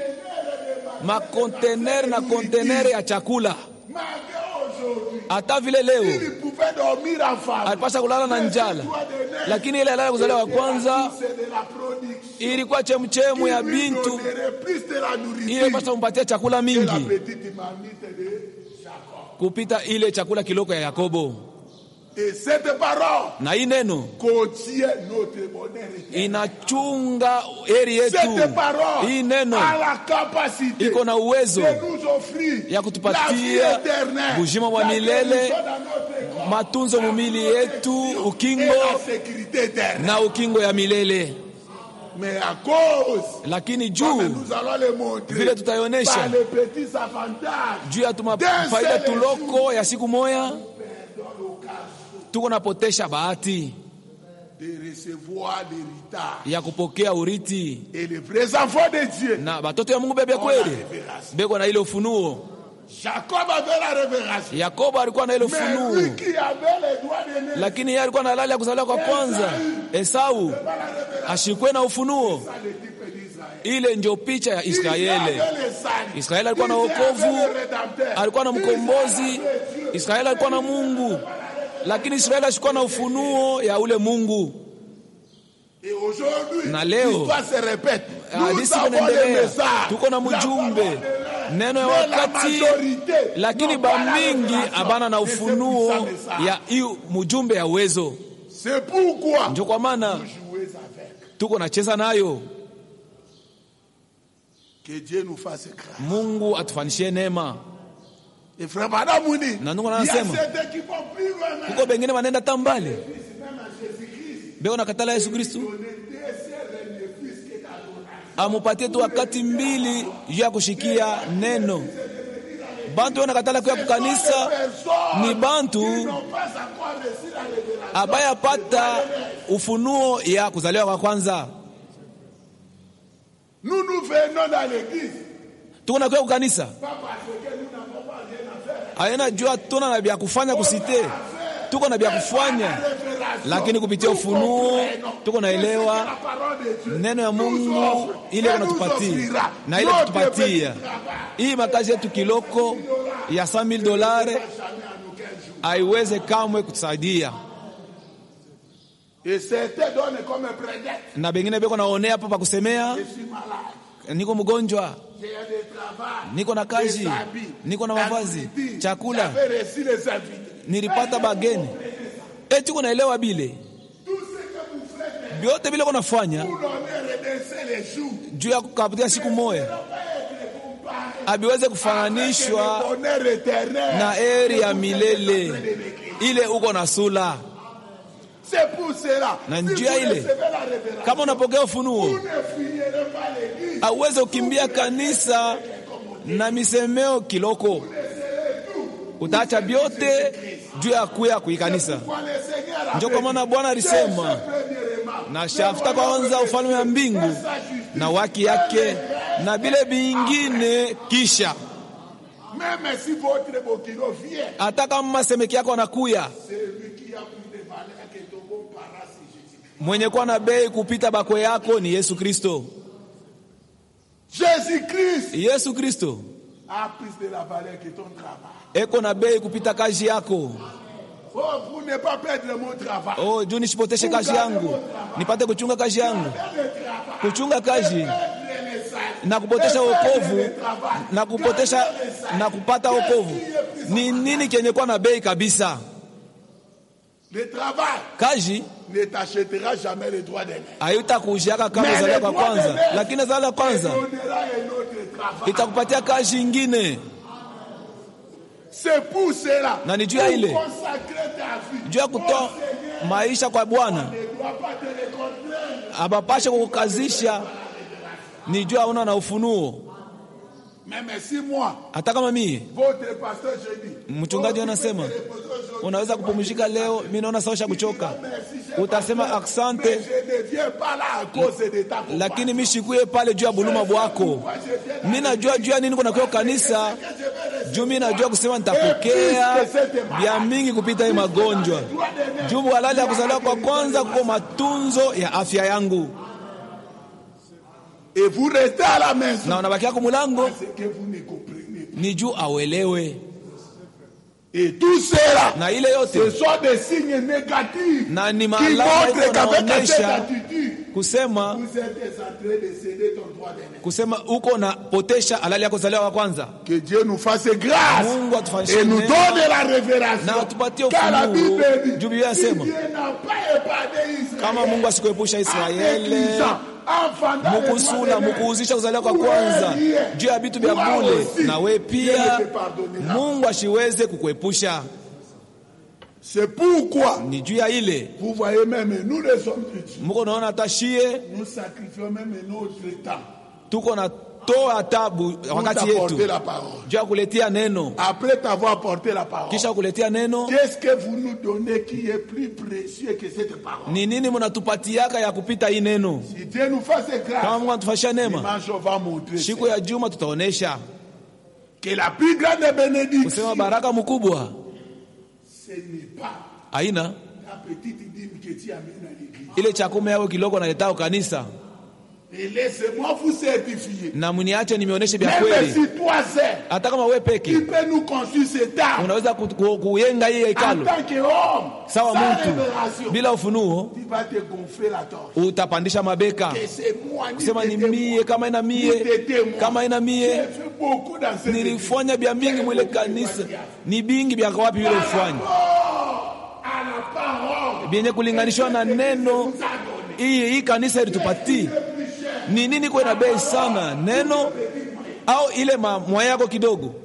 makontenere na kontenere ya chakula. Malgré aujourd'hui, Hata vile leo il pouvait dormir en famille. alipasha kulala na njala, lakini ile alala kuzaliwa wa kwanza C'est de la production. ilikuwa chemchemu ya Il lui bintu donnerait plus de la ile nourriture ilipasha kumpatia chakula que la mingi petite mamite de Jacob. kupita ile chakula kiloko ya Yakobo. Et cette parole Na hii neno contient notre bonheur éternel. inachunga heri yetu. Cette parole Hii neno a la capacité iko na uwezo de nous offrir ya la vie kutupatia éternelle, bujima wa la milele, guérison dans notre corps, matunzo mumili yetu, et ukingo la sécurité éternelle. na ukingo ya milele. Mais à cause, Lakini comme juu nous allons le montrer, vile tutaionesha par les petits avantages, juu ya tuma- faida tuloko ya siku moya, tuko napotesha bahati de recevoir l'héritage. ya kupokea uriti, Et les vrais enfants de Dieu, na batoto ya Mungu bebe kweli beko na ile ufunuo. Jacob avait la révélation. Yakobo alikuwa na ile Mais ufunuo, lui qui avait les doigts de nez, lakini yeye alikuwa na halali ya kuzaliwa kwa kwanza. Esau ashikwe na ufunuo, ça le type d'Israël. ile ndio picha ya Israël Israeli. avait le salut. Israeli alikuwa na Israël wokovu, avait le rédempteur. alikuwa na mkombozi. Israël avait Dieu. Israeli alikuwa na Mungu, lakini Israeli ashikuwa na ufunuo ya ule Mungu. Et aujourd'hui, Na leo, l'histoire se répète. Nous Hadisi avons le inaendelea, message. tuko na La mjumbe, parole de l'heure. neno ya Mais la wakati, majorité lakini n'ont pas la bamingi révélation abana na de ce ufunuo puissant message. ya hiyo mjumbe ya uwezo. C'est pourquoi Ndio kwa maana vous jouez avec. tuko nacheza nayo. Que Dieu nous fasse grâce. Mungu atufanishie neema. Et frère Madame Mouni, Na ndugu il y a anasema, certains qui vont plus loin. même. Kuko bengine wanaenda tambali Même à Jésus-Christ, beo nakatala Yesu Kristu on était seul et plus que d'adoration. amupatie tu wakati mbili juu ya kushikia neno. Bantu wanakatala kuya kukanisa Personne ni bantu qui n'ont pas encore reçu la révélation. abayapata ufunuo ya kuzaliwa kwa kwanza. Nous nous venons dans l'église, Tuko na kuya kukanisa pas parce que nous n'avons pas rien à faire. aina jua tuna na vya kufanya kusite, tuko na vya kufanya, Révélation. lakini kupitia Nous ufunuo comprenons tuko naelewa que la parole de Dieu neno ya nous Mungu offre ile et nous unatupatia offrira na ile notre kutupatia petit travail. hii makazi yetu kiloko ya 100000 dolari Jamais à nous qu'un jour. haiweze kamwe kutusaidia, Et certains donnent comme un prétexte. na bengine beko naonea hapa pa kusemea, Je suis malade. niko mgonjwa, J'ai des travail. niko na kazi, des habits, niko na la mavazi, nourriture. chakula, J'avais reçu les invités. nilipata bageni. Eti uko naelewa bile Tout ce que vous faites vyote vile uko nafanya pour donner des seul jour juu ya kukapatia siku moja abiweze kufananishwa le bonheur éternel. na eri ya milele ile uko na sula C'est pour cela. Na si njia vous ile. recevez la révélation, kama unapokea ufunuo vous ne fuyerez pas l'église. auweze kukimbia kanisa na misemeo kiloko utaacha vyote juu ya kuya kuikanisa Quand le Seigneur a njo kwa maana bwana alisema na shafuta kwanza ufalme wa mbingu na waki yake na vile vingine kisha Même si votre bokilo vient, hata kama masemeki yako anakuya c'est lui qui a plus de valeur que ton bon parent, c'est Jésus. mwenye kuwa na bei kupita bakwe yako ni yesu kristo Jésus-Christ yesu kristo a plus de la valeur que ton travail. eko na bei kupita kazi yako Oh, pour ne pas perdre mon travail. oh, juu nisipoteshe kazi yangu nipate kuchunga kazi yangu Perdre le travail. kuchunga kazi Perdre le message. na kupotesha Perdre wokovu le travail. na kupotesha na kupata wokovu ni nini kenye kuwa na bei kabisa Le travail kazi ne t'achètera jamais le droit d'aimer. haitakuuziaka kama Mais zaliwa le kwa droit kwanza d'aimer lakini zaliwa te kwanza donnera un autre travail. itakupatia kazi ingine C'est pour cela. Na ni juu ya Pour ile. consacrer ta vie. juu ya kutoa maisha kwa bwana Ne doit pas te le contraindre. abapashe kukukazisha ni juu auna na ufunuo Même si moi, hata kama mie votre pasteur, je dis. mchungaji oh, anasema tu peux te reposer aujourd'hui. unaweza kupumzika leo mi naona saosha kuchoka Merci, j'ai utasema pas fait. aksante Mais je ne viens pas là à cause de ta compagnie. lakini mi shikuye pale juu ya buluma bwako Moi, je viens là mi najua juu ya nini kunakuwa kanisa que je vais rester. juu mi najua kusema nitapokea vya mingi kupita hii magonjwa Droit d'aimer. juu halali ya kuzaliwa kwa kwanza kuko matunzo ya afya yangu Et vous restez à la maison. na unabakia kumulango C'est que vous ne comprenez pas. ni juu awelewe Et tout cela, na ile ce yote sont des signes négatifs na ni qui maalama montrent iko qu'avec cette naonyesha attitude, kusema vous êtes en train de céder ton droit d'aimer. kusema uko na potesha halali ya kuzaliwa kwa kwanza Que Dieu nous fasse grâce Mungu atufanyishe et nous neema. donne la révélation. Na atupatie Car la ufunuo. Bible dit, Juu Biblia si inasema, Dieu n'a pas épargné Israël, kama Mungu asikuepusha en Israeli néglisant, enfantant les mukusula droits d'aimer, mukuuzisha kuzaliwa kwa Wewe kwanza ndiye. juu ya vitu vya Toi bule aussi, na we Dieu pia ne te pardonnera. Mungu ashiweze kukuepusha C'est pourquoi, ni juu ya ile vous voyez même, nous les hommes de Dieu, muko naona hata shie nous sacrifions même notre temps tuko na toa tabu pour wakati t'apporter yetu la parole. juu ya kuletea neno Après t'avoir apporté la parole, kisha kuletea neno qu'est-ce que vous nous donnez qui est plus précieux que cette parole ni nini mnatupatiaka ya kupita hii neno Si Dieu nous fasse kama grâce, Mungu anatufashia neema dimanche on va montrer siku ya juma tutaonesha que la plus grande kusema bénédiction, baraka mkubwa ce n'est pas haina la petite dîme que tu amènes à l'église. ile chakumi yao kidogo naletao kanisa Et laissez-moi vous certifier. na mniache nimeoneshe vya Même kweli si toi seul, hata kama we tu peke peux nous construire cet âme unaweza ku- ku- kuyenga hii en hekalo tant qu'homme, sawa sans mtu révélation. bila ufunuo Tu vas te gonfler la torche. utapandisha mabeka Que c'est moi, ni kusema ni t'étais mie moi. kama ina Ni mie t'étais moi. kama ina J'ai mie fait beaucoup dans cette église. nilifanya vya mingi mwile kanisa ni bingi vya wapi vile ufanya à la parole vyenye kulinganishwa na neno hii hii kanisa ilitupatii ni nini kwa na bei sana neno au ile ma- mwaya yako kidogo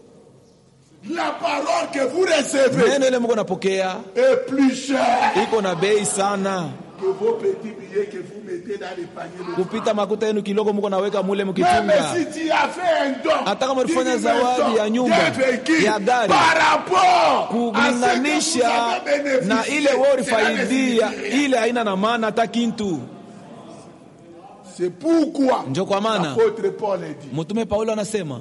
La parole que vous recevez neno ile mko napokea est plus chère iko na bei sana que vos petits billets que vous mettez dans les paniers. de kupita makuta yenu kidogo mko naweka mule Même mkichunga si tu as fait un don, Hata kama ulifanya d'une maison, zawadi ya nyumba, d'un véhicule, ya gari, par rapport à ce que vous kulinganisha avez bénéficié, na ile wewe cela ne ulifaidia signifie rien. ile haina na maana hata kintu C'est pourquoi njo kwa maana l'apôtre Paul a dit mtume paulo anasema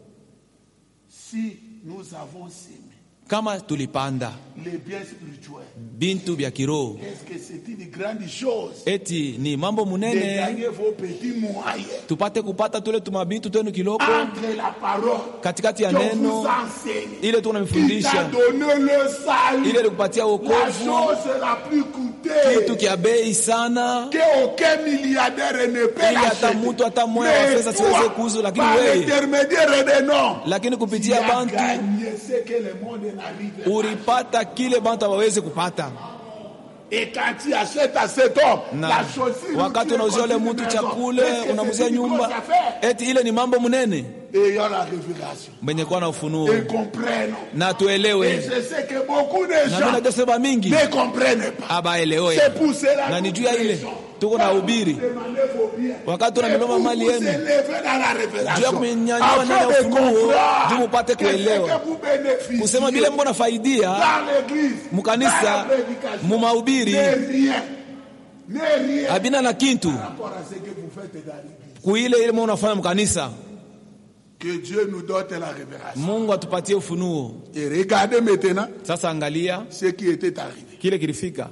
si nous avons sémé kama tulipanda les biens spirituels, bintu vya kiroho est-ce que c'est une grande chose eti ni mambo de munene gagner vos petits moyens tupate kupata tule tumabintu twenu kiloko entre la parole katikati ya que vous neno enseigne, ile qui t'a tunamfundisha donné le salut, ile likupatia la wokovu chose la plus kitu coûteuse kya bei sana que aucun milliardaire ne peut Ili hata l'acheter. mtu hata moya wa Mais fedha siweze toi, kuuza, lakini par wewe, l'intermédiaire des noms, lakini tu kupitia as bantu gagné ce que le monde n'arrive pas. ulipata kile bantu hawawezi kupata Et quand tu achètes à cet homme na la chaussure, wakati tu unauzia ule construis mtu une maison. chakule Est-ce que unamuzia c'est une nyumba grosse affaire? eti ile ni mambo mnene Ayant la révélation. benye kuwa na ufunuo Et comprennent. na Et tuelewe je sais que beaucoup de na gens mimi najua sema mingi ne comprennent pas. abaelewe C'est pour cela na que ni juu nous ya ile prêchons. tuko na Quand ubiri vous demandez vos biens, wakati c'est unanunua pour mali vous yenu élever dans la juu ya révélation. kumenyanyua ndani ya Afin de ufunuo juu comprendre mupate que ce kuelewa que vous bénéficiez kusema vile mbona faidia dans l'église, dans mukanisa la prédication, mumahubiri n'est rien. N'est rien abina na kintu par rapport à ce que vous faites dans l'église. kuile ile mwa unafanya mkanisa Que Dieu nous donne la révélation. mungu atupatie ufunuo Et regardez maintenant sasa angalia ce qui était arrivé. kile kilifika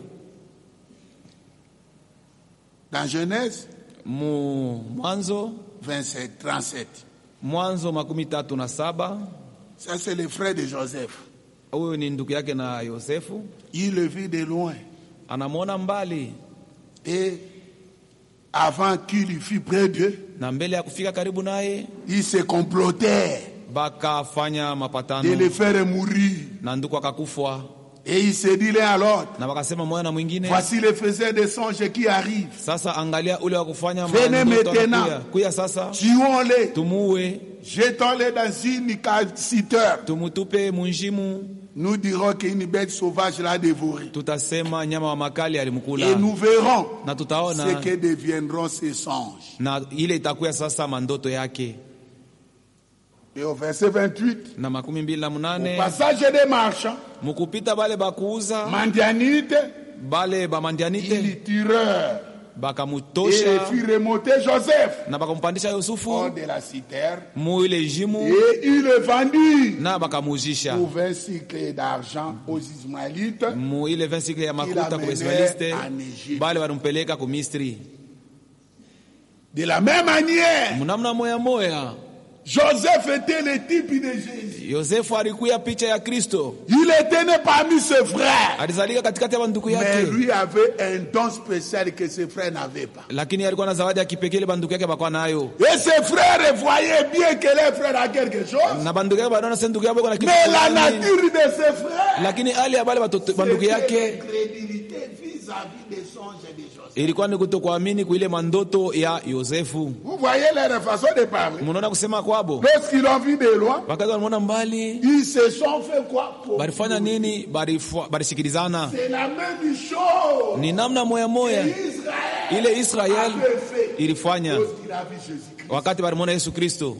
Dans Genèse mu mwanzo 27, 37. mwanzo makumi tatu na saba Ça, c'est le frère de Joseph. huyu ni ndugu yake na yosefu Il le vit de loin. anamwona mbali Et avant qu'il y fût près d'eux, na mbele ya kufika karibu naye il se complotait bakafanya de le mapatano faire mourir. na nduku akakufwa Et il se dit l'un à l'autre, na wakasema moja na mwingine voici le faiseur des songes qui arrive. sasa angalia ule wa kufanya Venez mandoto maintenant. anakuya. kuya sasa Tuons-les, tumuue jetons-les dans une caciteur. tumutupe munjimu Nous dirons qu'une bête sauvage l'a dévoré. tutasema nyama wa makali alimkula Et nous verrons na ce tutaona que deviendront ces songes. na ile itakuya sasa mandoto yake Et au verset 28, na makumi mbili na au munane passage des marchands, mukupita bale bakuuza Mandianite, bale il bamandianite y tireur. Et bakamutosha fit remonter Joseph na bakampandisha hors Yusufu de la citerne. mu ile jimu Et il le vendit na bakamuzisha pour 20 cycles d'argent aux Ismaélites. mu ile 20 sikle ya makuta Ila ku Ismaeliste en Egypte. bale walimpeleka ku Misri. De la même manière, Mnamna moya moya Joseph était le type de Jésus. Yosefu alikuya picha ya Kristo, Il était né parmi ses frères. alizalika katikati ya banduku Mais yake, lui avait un don spécial que ses frères n'avaient pas. lakini alikuwa na zawadi ya kipekee ile banduku yake bakwa nayo, Et ses frères voyaient bien que les frères a quelque chose. na banduku yake banaona sasa ndugu yao iko na kitu Mais la fulani, nature de ses frères, lakini hali ya bale batoto banduku c'était yake l'incrédulité vis-à-vis des songes de Joseph. ilikuwa ni kutokuamini kuile mandoto ya Yosefu. Vous voyez leur façon de parler. Munaona kusema kwabo, Lorsqu'ils l'ont vu de loin, wakati walimwona mbali ils se sont fait quoi pour balifanya nini? Balifua- Balisikilizana. C'est la même chose. Ni namna moya moya Israël ile Israel avait fait ilifanya lorsqu'il a vu Jésus-Christ. wakati walimwona Yesu Kristo,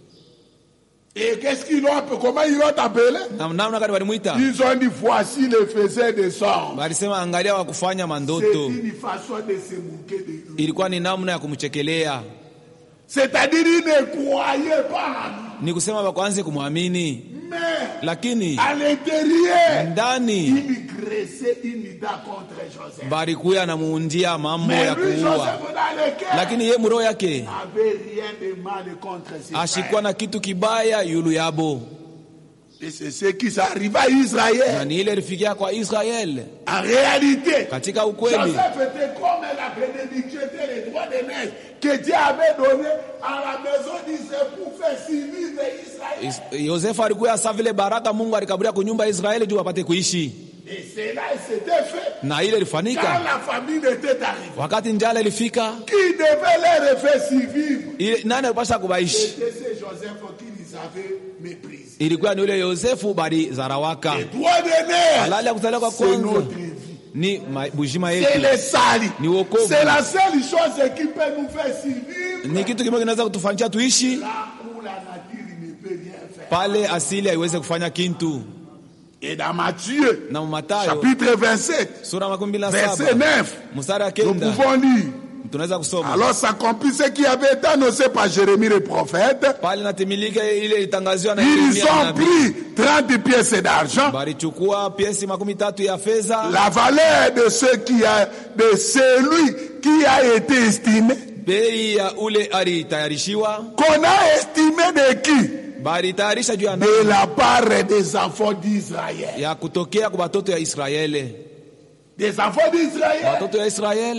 Et qu'est-ce qu'ils l'ont appelé Comment ils l'ont appelé na namna gani walimwita? Ils ont dit voici le faiseur des songes. Balisema angalia wa kufanya C'est mandoto. une façon de se moquer de lui. Ilikuwa ni namna ya kumchekelea, C'est-à-dire ils ne croyaient pas en lui. ni kusema wakwanze kumwamini, Mais lakini à l'intérieur, ndani ils graissaient une idée contre Joseph. balikuya na muundia mambo Mais ya lui, kuua, Joseph, dans le cœur, lakini ye muroho yake n'avait rien de mal contre ses ashikuwa frères. na kitu kibaya yulu yabo, Et c'est ce qui s'arrive à na Israël. ni ile ilifikia kwa Israel. En réalité, Katika ukweli, Joseph était comme la bénédiction était le droit de neige que Dieu avait donné à la maison d'Israël pour faire civil d'Israël. Is- Yosefu alikuwa sa vile baraka Mungu alikaburia kunyumba ya Israeli juu apate kuishi, Et cela s'était fait na ile quand ilifanyika la famine était arrivée. wakati njala ilifika. Qui devait leur faire survivre Ile nani alipasha kubaishi? C'était ce Joseph qui les avait méprisés. Ilikuwa ni ule Yosefu bali zarawaka. Le droit de neige, Halali ya kuzaliwa kwa c'est kwanza notre vie. ni ma- bujima C'est yetu, le sali. Ni wokovu. C'est la seule chose qui peut nous faire survivre ni kitu kimoja kinaweza kutufanyisha tuishi là où la nature ne peut rien faire. pale asili haiweze kufanya kintu. Et dans Matthieu, Na Mathayo chapitre 27, sura makumi mbili na verset saba 9, mstari wa nous kenda pouvons lire. tunaweza kusoma Alors s'accomplit ce qui avait été annoncé par Jérémie le prophète. pale natimilika ile itangaziwa na Ils Yeremia ont nabii. pris 30 pièces d'argent, Balichukua piesi makumi tatu ya fedha, la valeur de ce qui a, de celui qui a été estimé, bei ya ule alitayarishiwa, qu'on a estimé de qui? balitayarisha juu ya nani? De la part des enfants d'Israël. ya kutokea kwa watoto ya Israeli. Des enfants d'Israël. Watoto ya Israeli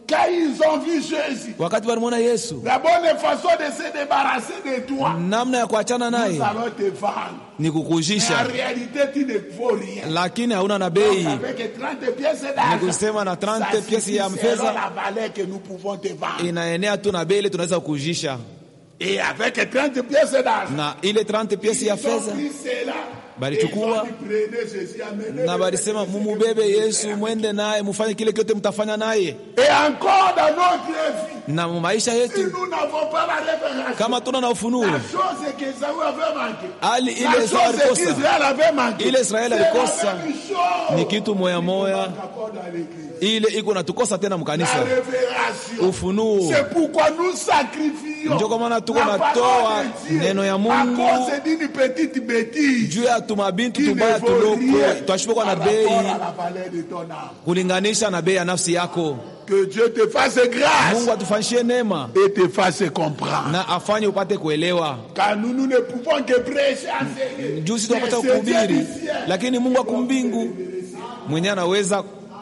Quand ils ont vu Jésus, wakati walimwona Yesu, la bonne façon de se débarrasser de toi, namna ya kuachana nous naye allons te vendre. ni Mais en kukujisha, réalité, tu ne vaux rien. lakini hauna na bei. Avec 30 pièces Ni d'argent, kusema na 30 ça pièces ya suffit selon fedha la valeur que nous pouvons te vendre. inaenea tu na bei ile tunaweza kukujisha, Et avec 30 pièces d'argent, na ile 30 pièces ya ils ont fedha pris cela. Balichukua. Et ils ont dit, prenez Jésus, amenez-le. na balisema mumubebe Yesu, mwende naye, mufanye kile kyote mtafanya naye. Et encore dans notre vie, Na mu maisha si yetu nous n'avons pas la révélation, kama tuna na ufunuo, la chose que Esaü avait manqué, hali la ile Esau chose alikosa qu'Israël avait manqué, Ile Israeli c'est la alikosa même chose. ni kitu moya moya, Encore dans l'église. ile iko natukosa tena La mkanisa, révélation. ufunuo. C'est pourquoi nous sacrifions Ndio kwa maana tuko la natoa parole de Dieu neno ya à Mungu cause d'une petite bêtise juu ya tumabintu qui ne tubaya vaut tuloko rien twashikwa na par rapport bei à la valeur de ton âme. kulinganisha na bei ya nafsi yako. Que Dieu te fasse grâce Mungu atufanyishie neema et te fasse comprendre. na afanye upate kuelewa. Car nous, nous ne pouvons que prêcher, enseigner. Juu sisi Mais tunapata c'est Dieu kuhubiri, du ciel. lakini Mungu ako mbingu mwenyewe anaweza.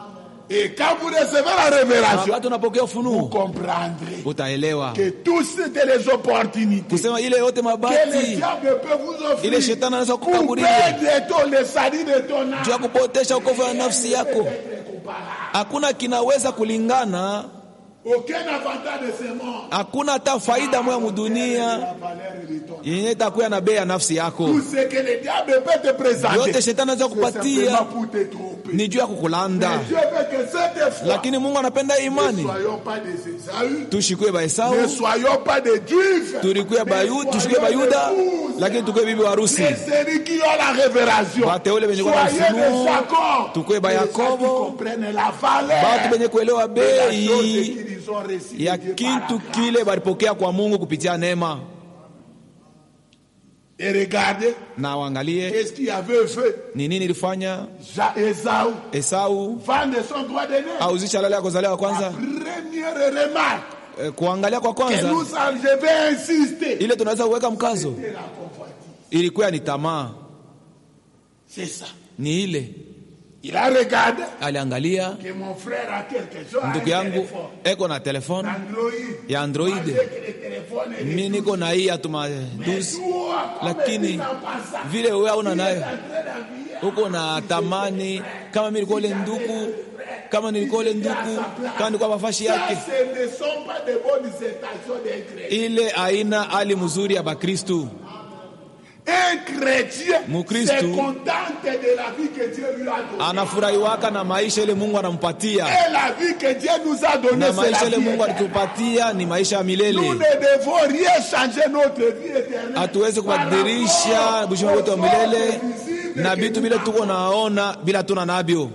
Et quand vous recevez la révélation, Wakati unapokea vous ufunuo comprendrez utaelewa que tout c'était les opportunités kusema ile yote que le mabati diable peut vous offrir ile shetani anaweza pour kukaburia perdre ton, le salut de ton âme. juu ya kupotesha ukovu ya nafsi yako. Hakuna kinaweza kulingana, Aucun avantage de ce monde. hakuna hata faida moya mudunia La valeur de ton âme. yenye itakuya na bei ya nafsi yako. Tout ce que le diable peut te présenter, Yote shetani anaweza c'est simplement kupatia pour te tromper. ni juu ya kukulanda, Dieu veut que cette fois, lakini Mungu anapenda ne imani. soyons pas des Esaü, Tushikwe ba ne Esau, soyons pas des Juifs, tulikuwe Bayu- tushikwe Bayuda, lakini tukuwe bibi wa harusi. les séries qui ont la révélation. Wateule wenye kuwa na Soyez des ufunuo, Jacob, tukuwe ba des gens qui Yakobo, comprennent la valeur batu benye kuelewa de la chose bei qu'ils ont reçue ya de Dieu par kitu la grâce. kile balipokea kwa Mungu kupitia neema. Et regardez, Na waangalie qu'est-ce qu'il avait fait ni nini ilifanya Ja- Esaü Esau vendre son droit d'aîné. auzisha lale ya kuzaliwa La kwanza. première remarque Eh, Kuangalia kwa que kwanza nous avons, je vais insister, ile tunaweza kuweka mkazo c'est la convoitise. ilikuwa ni tamaa, C'est ça. ni ile Il a regardé aliangalia que mon frère a quelque chose, ndugu un yangu téléphone, eko na telefone Android. ya Android, Avec le téléphone et mi les niko na hii atuma dusi, Toi, comme lakini il n'en passe pas. vile wewe hauna Il est nayo en train d'envier. uko na tamani kama mi nilikuwa ule nduku kama nilikuwa ule nduku kama nilikuwa mafashi Ça, yake ce ne sont pas de bonnes intentions d'un chrétien. ile aina hali mzuri ya Bakristu. Un chrétien Mukristu. se contente de la vie que Dieu lui a donnée. Anafurahiwaka na maisha ile Mungu anampatia, Et la vie que Dieu nous a donnée, na c'est maisha la ile vie Mungu éternelle. alitupatia ni maisha ya Nous milele. ne devons rien changer notre vie éternelle. Hatuwezi kubadilisha bushima wetu wa milele na vitu vile tuko naona bila tuna navyo.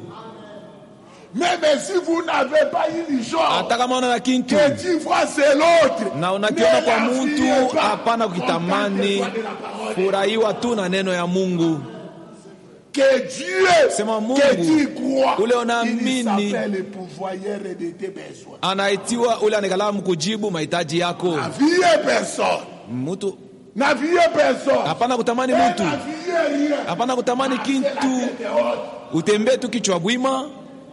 Même si vous n'avez pas une chose, Hata kama una na kintu que tu vois c'est l'autre. na unakiona Ne kwa la mtu, fuyez pas. hapana kukitamani, Contente-toi de la parole. furahiwa tu na neno ya Mungu. Que Dieu, Sema Mungu, que tu crois, ule il unaamini. s'appelle le pourvoyeur de tes besoins. Anaitiwa ule anekalamu kujibu mahitaji yako. N'aviez personne. Mtu N'aviez personne. hapana kutamani Et mtu, n'aviez rien. hapana kutamani C'est la kintu, tête haute. utembee tu kichwa bwima,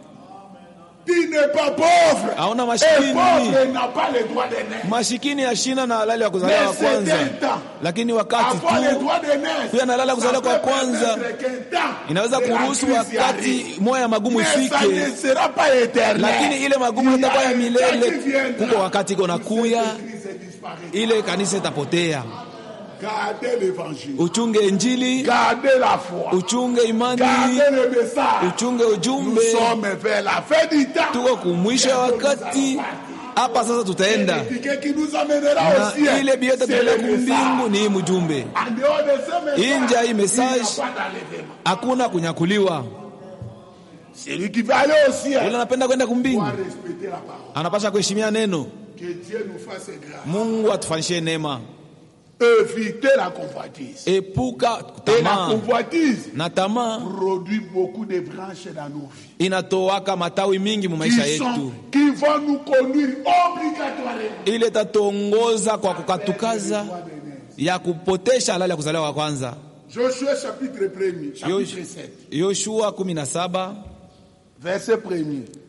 Tu n'es pas pauvre. hauna Et mashikini. pauvre n'a pas le droit de naître. Mashikini yashina na halali ya kuzaliwa Mais wa c'est kwanza, un temps. lakini wakati Avoir le tu droit de naître. kuya na halali ya kuzaliwa kwa ça peut kwanza permettre qu'un temps inaweza de la kuruhusu crise wakati arrive. moya ya magumu Mais ça ifike, ne sera pas éternel. lakini ile magumu Il y a itakuwa ya un temps qui milele. viendra Kuko wakati iko où nakuya, cette crise disparaîtra. ile kanisa itapotea. Gardez l'évangile. Uchunge Injili, Gardez la foi. uchunge imani, Gardez le message. uchunge Nous ujumbe. sommes vers la fin du temps. Tuko kumwisho ya wakati hapa sasa, tutaenda Et ce qui nous amènera au na ciel, ile biote c'est tutaenda le message. kumbingu ni hii mjumbe. En dehors de ce message, Nje ya hii il n'y a message pas d'enlèvement. hakuna kunyakuliwa. Celui qui va aller au ciel Yule anapenda kwenda kumbingu doit respecter la parole. anapasha kuheshimia neno. Que Dieu nous fasse grâce. Mungu atufanyishie neema, Évitez la convoitise. epuka Et la tamaa convoitise na tamaa produit beaucoup de branches dans nos vies. inatoaka matawi mingi mu maisha Qui, yetu, sont, qui vont nous conduire obligatoirement. ile itatuongoza kwa kukatukaza ya kupotesha halali ya kuzaliwa wa kwanza. Josué chapitre 1er, chapitre Yosh- 7, Yoshua 17 verset 1er.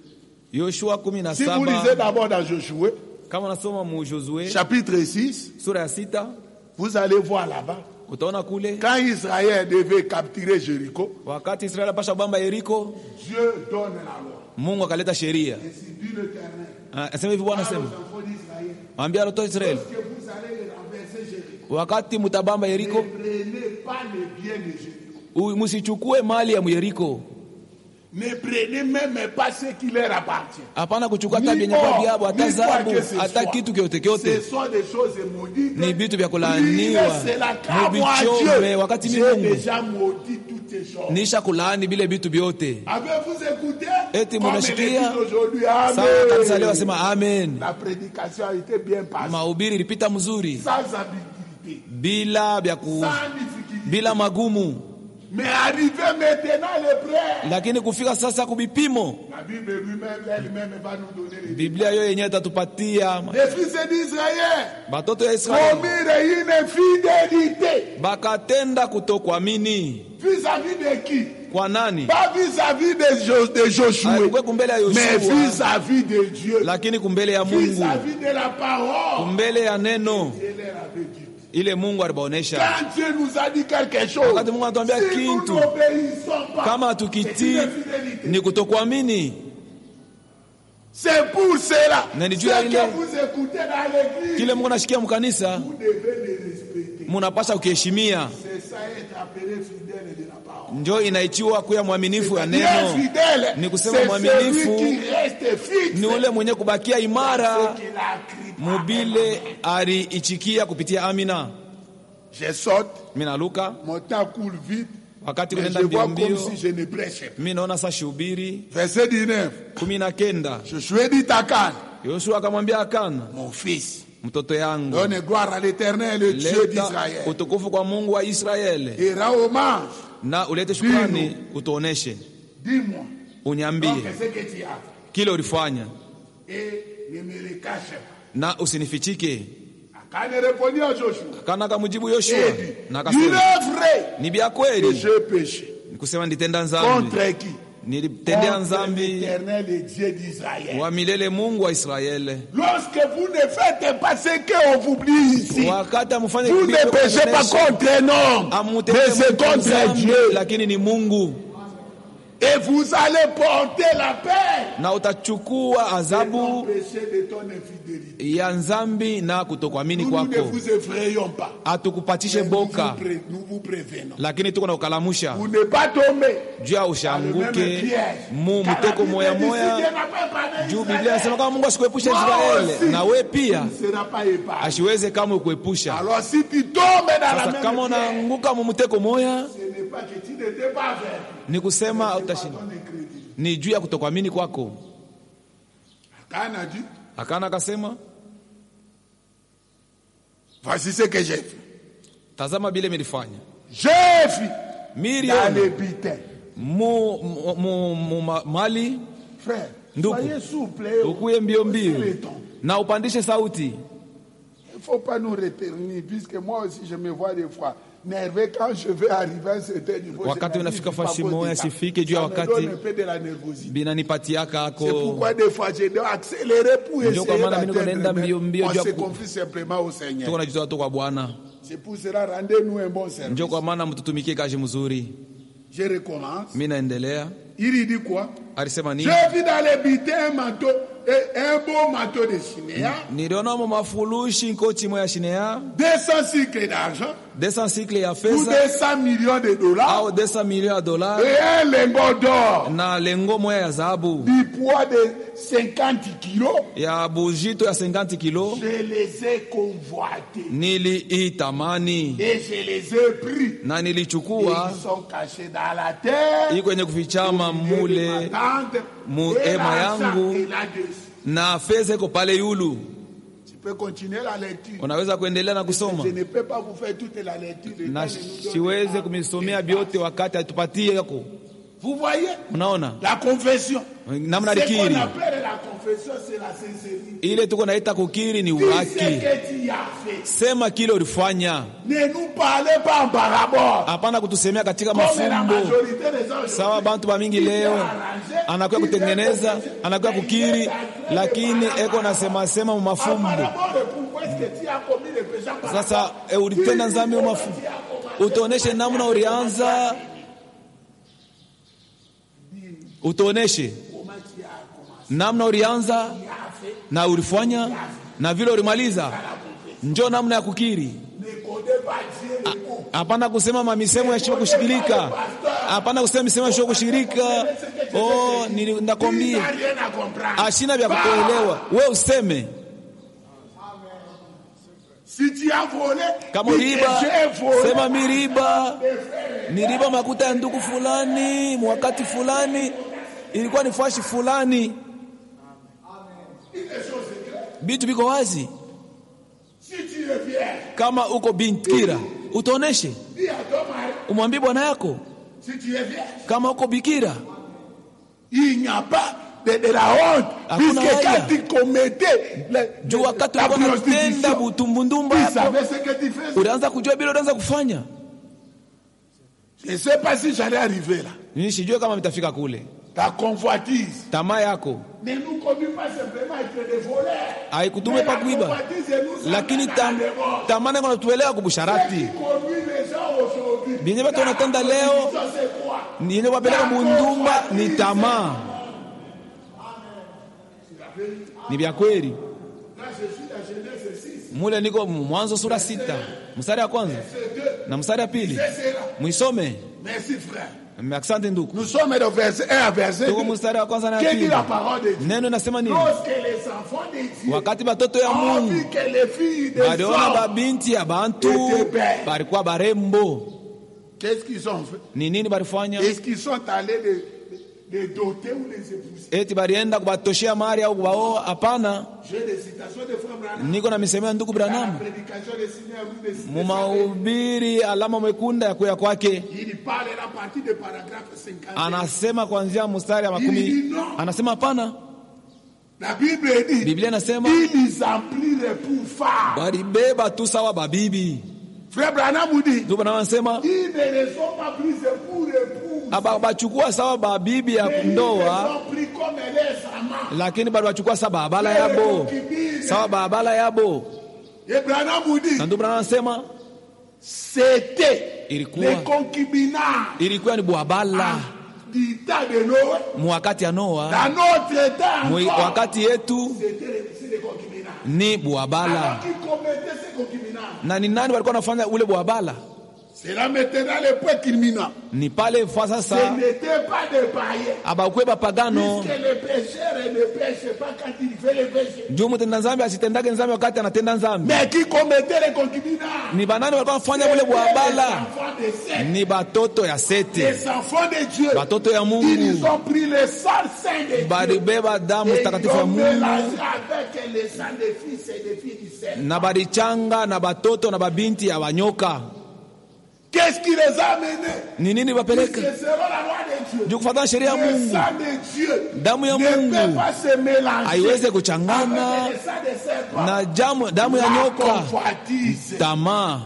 yoshua kumi na Si vous saba lisez d'abord dans Josué, kama unasoma mu josue chapitre 6, sura ya sita vous allez voir là-bas. utaona kule Quand Israël devait capturer Jéricho, wakati israeli apasha bamba yeriko Dieu donne la loi. mungu akaleta sheria Et c'est dit l'Éternel. Ah, asema hivi bwana Aux asema enfants d'Israël, ambia watoto wa israeli que vous allez renverser Jéricho. wakati mutabamba Ne yeriko prenez pas les biens de Jéricho. u- musichukue mali ya myeriko Ne prenez même pas ce qui leur appartient. hapana kuchukua hata Ni vyenye kwa or, vyabo hata ni quoi zahabu que ce hata soit. kitu kyote Ce kyote sont des choses maudites. ni vitu vya Priez kulaaniwa cela, car moi, muvichome Dieu, wakati mi j'ai mungu déjà maudit toutes ces choses. nisha kulaani vile vitu vyote Avez-vous écouté Eti Comme munasikia? il est dit aujourd'hui, sawa kanisa leo Amen. asema amen La prédication a été bien passée, mahubiri ilipita mzuri sans ambiguïté, bila vya ku, sans difficulté. bila magumu Mais arrivé maintenant les prêts, lakini kufika sasa kubipimo la Bible lui-même, elle-même va nous donner les biblia yo yenyewe itatupatia Les fils d'Israël batoto ya israeli commirent une fidélité bakatenda kutokuamini vis-à-vis de qui kwa nani Pas vis-à-vis de, Jo- de Josué, Haikuwa kumbele ya mais yoshua vis-à-vis de Dieu, lakini kumbele ya mungu vis-à-vis de la parole. kumbele ya neno Dieu leur avait dit. ile mungu alibaonesha Quand Dieu nous a dit quelque chose, Wakati Mungu anatuambia si nous kitu, n'obéissons pas, kama c'est hatukitii une infidélité. ni kutokuamini C'est pour cela. Na Ce ni juu ya ile- que vous écoutez dans l'église, kile mungu anashikia mkanisa vous devez le respecter. munapasha ukiheshimia C'est ça être appelé fidèle de la parole. njo inaichiwa kuya mwaminifu ya Bien neno fidèle, Ni c'est kusema celui mwaminifu, qui reste fixe. ni ule mwenye kubakia imara Ce qu'il a écrit par mubile aliichikia kupitia amina Je saute, mi naluka mon temps coule vite, wakati mais kunaenda je mbio vois comme mbio si je ne prêchais pas. mi naona sa shubiri Verset 19. kumi na kenda Josué dit à Can, yoshua akamwambia akana mon fils, mtoto yangu donne gloire à l'éternel, le Dieu leta d'Israël. utukufu kwa mungu wa israeli Et rends hommage, na ulete shukrani utuoneshe dis-moi, donc uniambie ce que tu as kile ulifanya et ne me le cache pas. na usinifichike Akan répondit à Joshua, kana kamujibu et yoshua dit, na il akasema est vrai ni vya que kweli j'ai péché. nikusema nitenda nzambi Contre qui nilitendea Contre nzambi l'éternel et Dieu d'Israël. wa milele mungu wa israeli Lorsque vous ne faites pas ce qu'on vous dit ici, wakati amufanye vous ne péchez pas contre un homme, mais c'est contre Dieu. lakini ni mungu Et vous allez porter la paix. na utachukua Ton adhabu péché de ton infidélité. ya nzambi na kutokuamini Nous, nous ne kwako vous effrayons pas. hatukupatishe Mais Nous vous, boka pré- nous vous prévenons. lakini tuko na ukalamusha Vous ne pas tomber juu ya dans le même ushanguke piège. mu Car la mtoko Bible moya dit, si Dieu moya n'a pas épargné juu Israël, biblia inasema kama mungu asikuepusha toi israeli aussi, na we pia tu ne seras pas épargné. asiweze kamwe kuepusha Alors si tu tombes dans la sasa même kama piège, unaanguka mu mteko moya ce n'est pas que tu n'étais pas vrai. ni kusema C'est pas utashinda ton incrédulité. ni juu ya kutokuamini kwako Akan a dit, akana akasema voici ce que j'ai fait. tazama bile milifanya J'ai fait dans miriam les butins. mu, mu, mu, mu ma- mali Frère, Ndugu. soyez souple. eh, ukuye mbio aussi mbio le ton. na upandishe sauti Il ne faut pas nous retenir, puisque moi aussi je me vois des fois nerveux quand je vais arriver à un certain niveau. Wakati je unafika n'arrive pas fasi à cause moya, de ça. sifike juu ya Ça me wakati. donne un peu de la nervosité. binanipatiaka C'est ako pourquoi des fois je dois accélérer pour Ndio essayer kwa maana mimi niko d'atteindre, naenda mais mbio mbio on juu ya se ku- confie simplement au Seigneur. tuko najitoa tu kwa bwana C'est pour cela, rendez-nous un bon service. njo kwa maana mtutumikie kazi mzuri Je recommence. mi naendelea Il y dit quoi alisema nini J'ai vu dans les butins un manteau, et un beau manteau de Chinéa, niliona mo mafulushi nkoti moya shinea 200 cycles d'argent, 200 sikle ya ou fedha 200 millions de dollars, au 200 milioni ya dola et un lingot d'or na lengo moya ya dhahabu du poids de 50 kilos. ya bujito ya 50 kilo Je les ai convoités niliitamani et je les ai pris. na Et nilichukua ils sont cachés dans la terre. iko kwenye kufichama mule mu et hema l'argent yangu. est là-dessus. na fedha iko pale yulu Tu peux continuer la lecture. unaweza kuendelea na kusoma Je ne peux pas vous faire toute la lecture. Le na temps ne nous donne siweze pas. kumisomea vyote wakati atupatie yako Vous voyez unaona la confession. namna Ce qu'on likiri appelle la confession, c'est la sincérité. ile tuko naita kukiri ni Dis ce uraki que tu as fait. sema kile ulifanya Ne nous parlez pas en parabole. hapana kutusemea katika Comme la mafumbo majorité des gens sawa bantu ba mingi leo anakuya kutengeneza anakuya kukiri lakini eko nasema sema mu En mafumbo parabole, pourquoi est-ce que tu as commis le péché en parabole? sasa e, ulitenda nzambi mu mafumbo utuoneshe namna ulianza utuoneshe namna ulianza na ulifanya na vile ulimaliza njo namna ya kukiri Ne connais pas Dieu le mot. hapana kusema mamisemo yashiwa kushikilika hapana kusema misemo yashiwa kushikilika oh, nili- Tu n'as nakwambia rien à comprendre. ashina vya kukuelewa we useme Si tu as volé, kama dis que uliiba j'ai volé. sema miriba niliba makuta ya ndugu fulani mwakati fulani ilikuwa ni fashi fulani vitu viko wazi Si tu es fier, kama uko bikira utoneshe dis à ton mari, umwambie bwana yako si tu es fier, kama uko bikira il n'y a pas de, de la honte. Hakuna Puisque haya. quand tu commettais le- juu wakati la ulikuwa unatenda prostitution, butumbundumba tu hapo savais ce que tu faisais. ulianza kujua bila ulianza kufanya Je ne sais pas si j'allais arriver là. nishijue kama mitafika kule Ta convoitise tamaa yako ne nous conduit pas simplement à être des voleurs. haikutume Mais pa la kuiba convoitise nous lakini amène à tam, la démon. tamaa niko natuelewa Ce qui kubusharati conduit les gens aujourd'hui. Bien, watu wanatenda La leo, condition, c'est quoi? yenye wapeleka mundumba ni tamaa ni vya kweli Là, je suis dans Genèse 6. mule niko mwanzo sura sita mstari ya kwanza na mstari ya pili C'est là. mwisome Merci frère. asante ndugu Nous sommes de verset 1 à verset tuko 2. mstari wa kwanza na ya Qu'est-ce que pili la parole de Dieu? neno inasema nini Lorsque les enfants de Dieu wakati batoto ya ont mungu vu que les filles des baliona hommes, babinti ya bantu balikuwa barembo qu'est-ce qu'ils ont fait? ni nini balifanya Est-ce qu'ils sont allés les, les doter ou les épouser? eti balienda kubatoshea mali au kubaoa hapana J'ai des citations de Frère Branham. niko na misemo ya ndugu Dans la Branham prédication de Seigneur Louis de Cité, mumahubiri alama mwekunda ya kuya kwake il parle à partir du paragraphe 50. anasema kuanzia mstari ya makumi anasema hapana La Bible dit biblia inasema ils emplirent pour phare. balibeba tu sawa babibi Frère Branham vous dit ndugu Branham anasema ils ne les ont pas prises pour époux. aba- bachukua sawa babibi ya Ils les ndoa ont pris comme les amants. lakini bado bachukua sawa babala yabo sawa babala yabo Et Branham vous dit na ndugu Branham anasema c'était Ilikuwa. les concubinats ilikuwa ni bwabala du temps de Noé. mu wakati ya Noa Dans notre temps, mu encore, wakati yetu c'était les, c'est les concubinats. ni Alors bwabala qui commettaient ces concubinats na ni nani walikuwa wanafanya ule bwabala C'est là maintenant les points criminels. ni pale fa Ce sasa n'était pas des païens. abakwe bapagano Puisque le pécheur ne pêche pas quand il fait le péché. juu mtenda nzambi asitendage nzambi wakati anatenda nzambi Mais qui commettait les concubinats ni banani walikuwa wanafanya ule C'était les bwabala enfants de Seth, ni batoto ya sete les enfants de Dieu. batoto ya Ils mungu ont pris le sang saint de Dieu. balibeba damu Et ils takatifu ya ont mungu mélangé avec le sang des fils et des filles du Seth. na balichanga na batoto na babinti ya wanyoka Qu'est-ce qui les a amenés ni nini C'est bapeleka selon la loi de Dieu. juu kufatana sheria ya Le mungu sang de Dieu damu ya ne peut mungu pas se mélanger haiwezi kuchangana avec le sang de serpent. na jamu, damu ya La nyoka convoitise. tamaa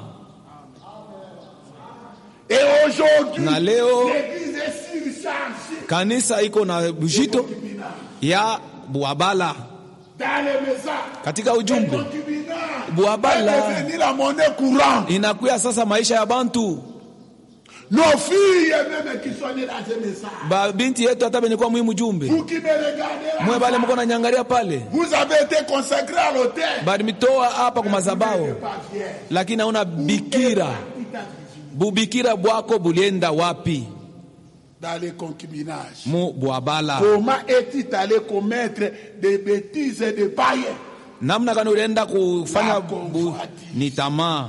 Et aujourd'hui, Na leo- l'église est surchargée kanisa iko na bujito ya bwabala dans les maisons. katika Les ujumbe concubinats Bwabala. est devenu la monnaie courante. inakuya sasa maisha ya bantu Nos filles même qui sont nées dans ces maisons. babinti yetu hata benye kuwa mwimu jumbe Vous qui me regardez mwe là, bale mko nanyangalia pale vous avez été consacré à l'autel. balimitoa hapa Vous kumazabao n'êtes pas fiers. lakini hauna bikira bubikira bwako bulienda wapi Dans les concubinages. mu bwabala Comment est-il allé commettre des bêtises et des païens namna gani ulienda kufanya La bu, convoitise. ni tamaa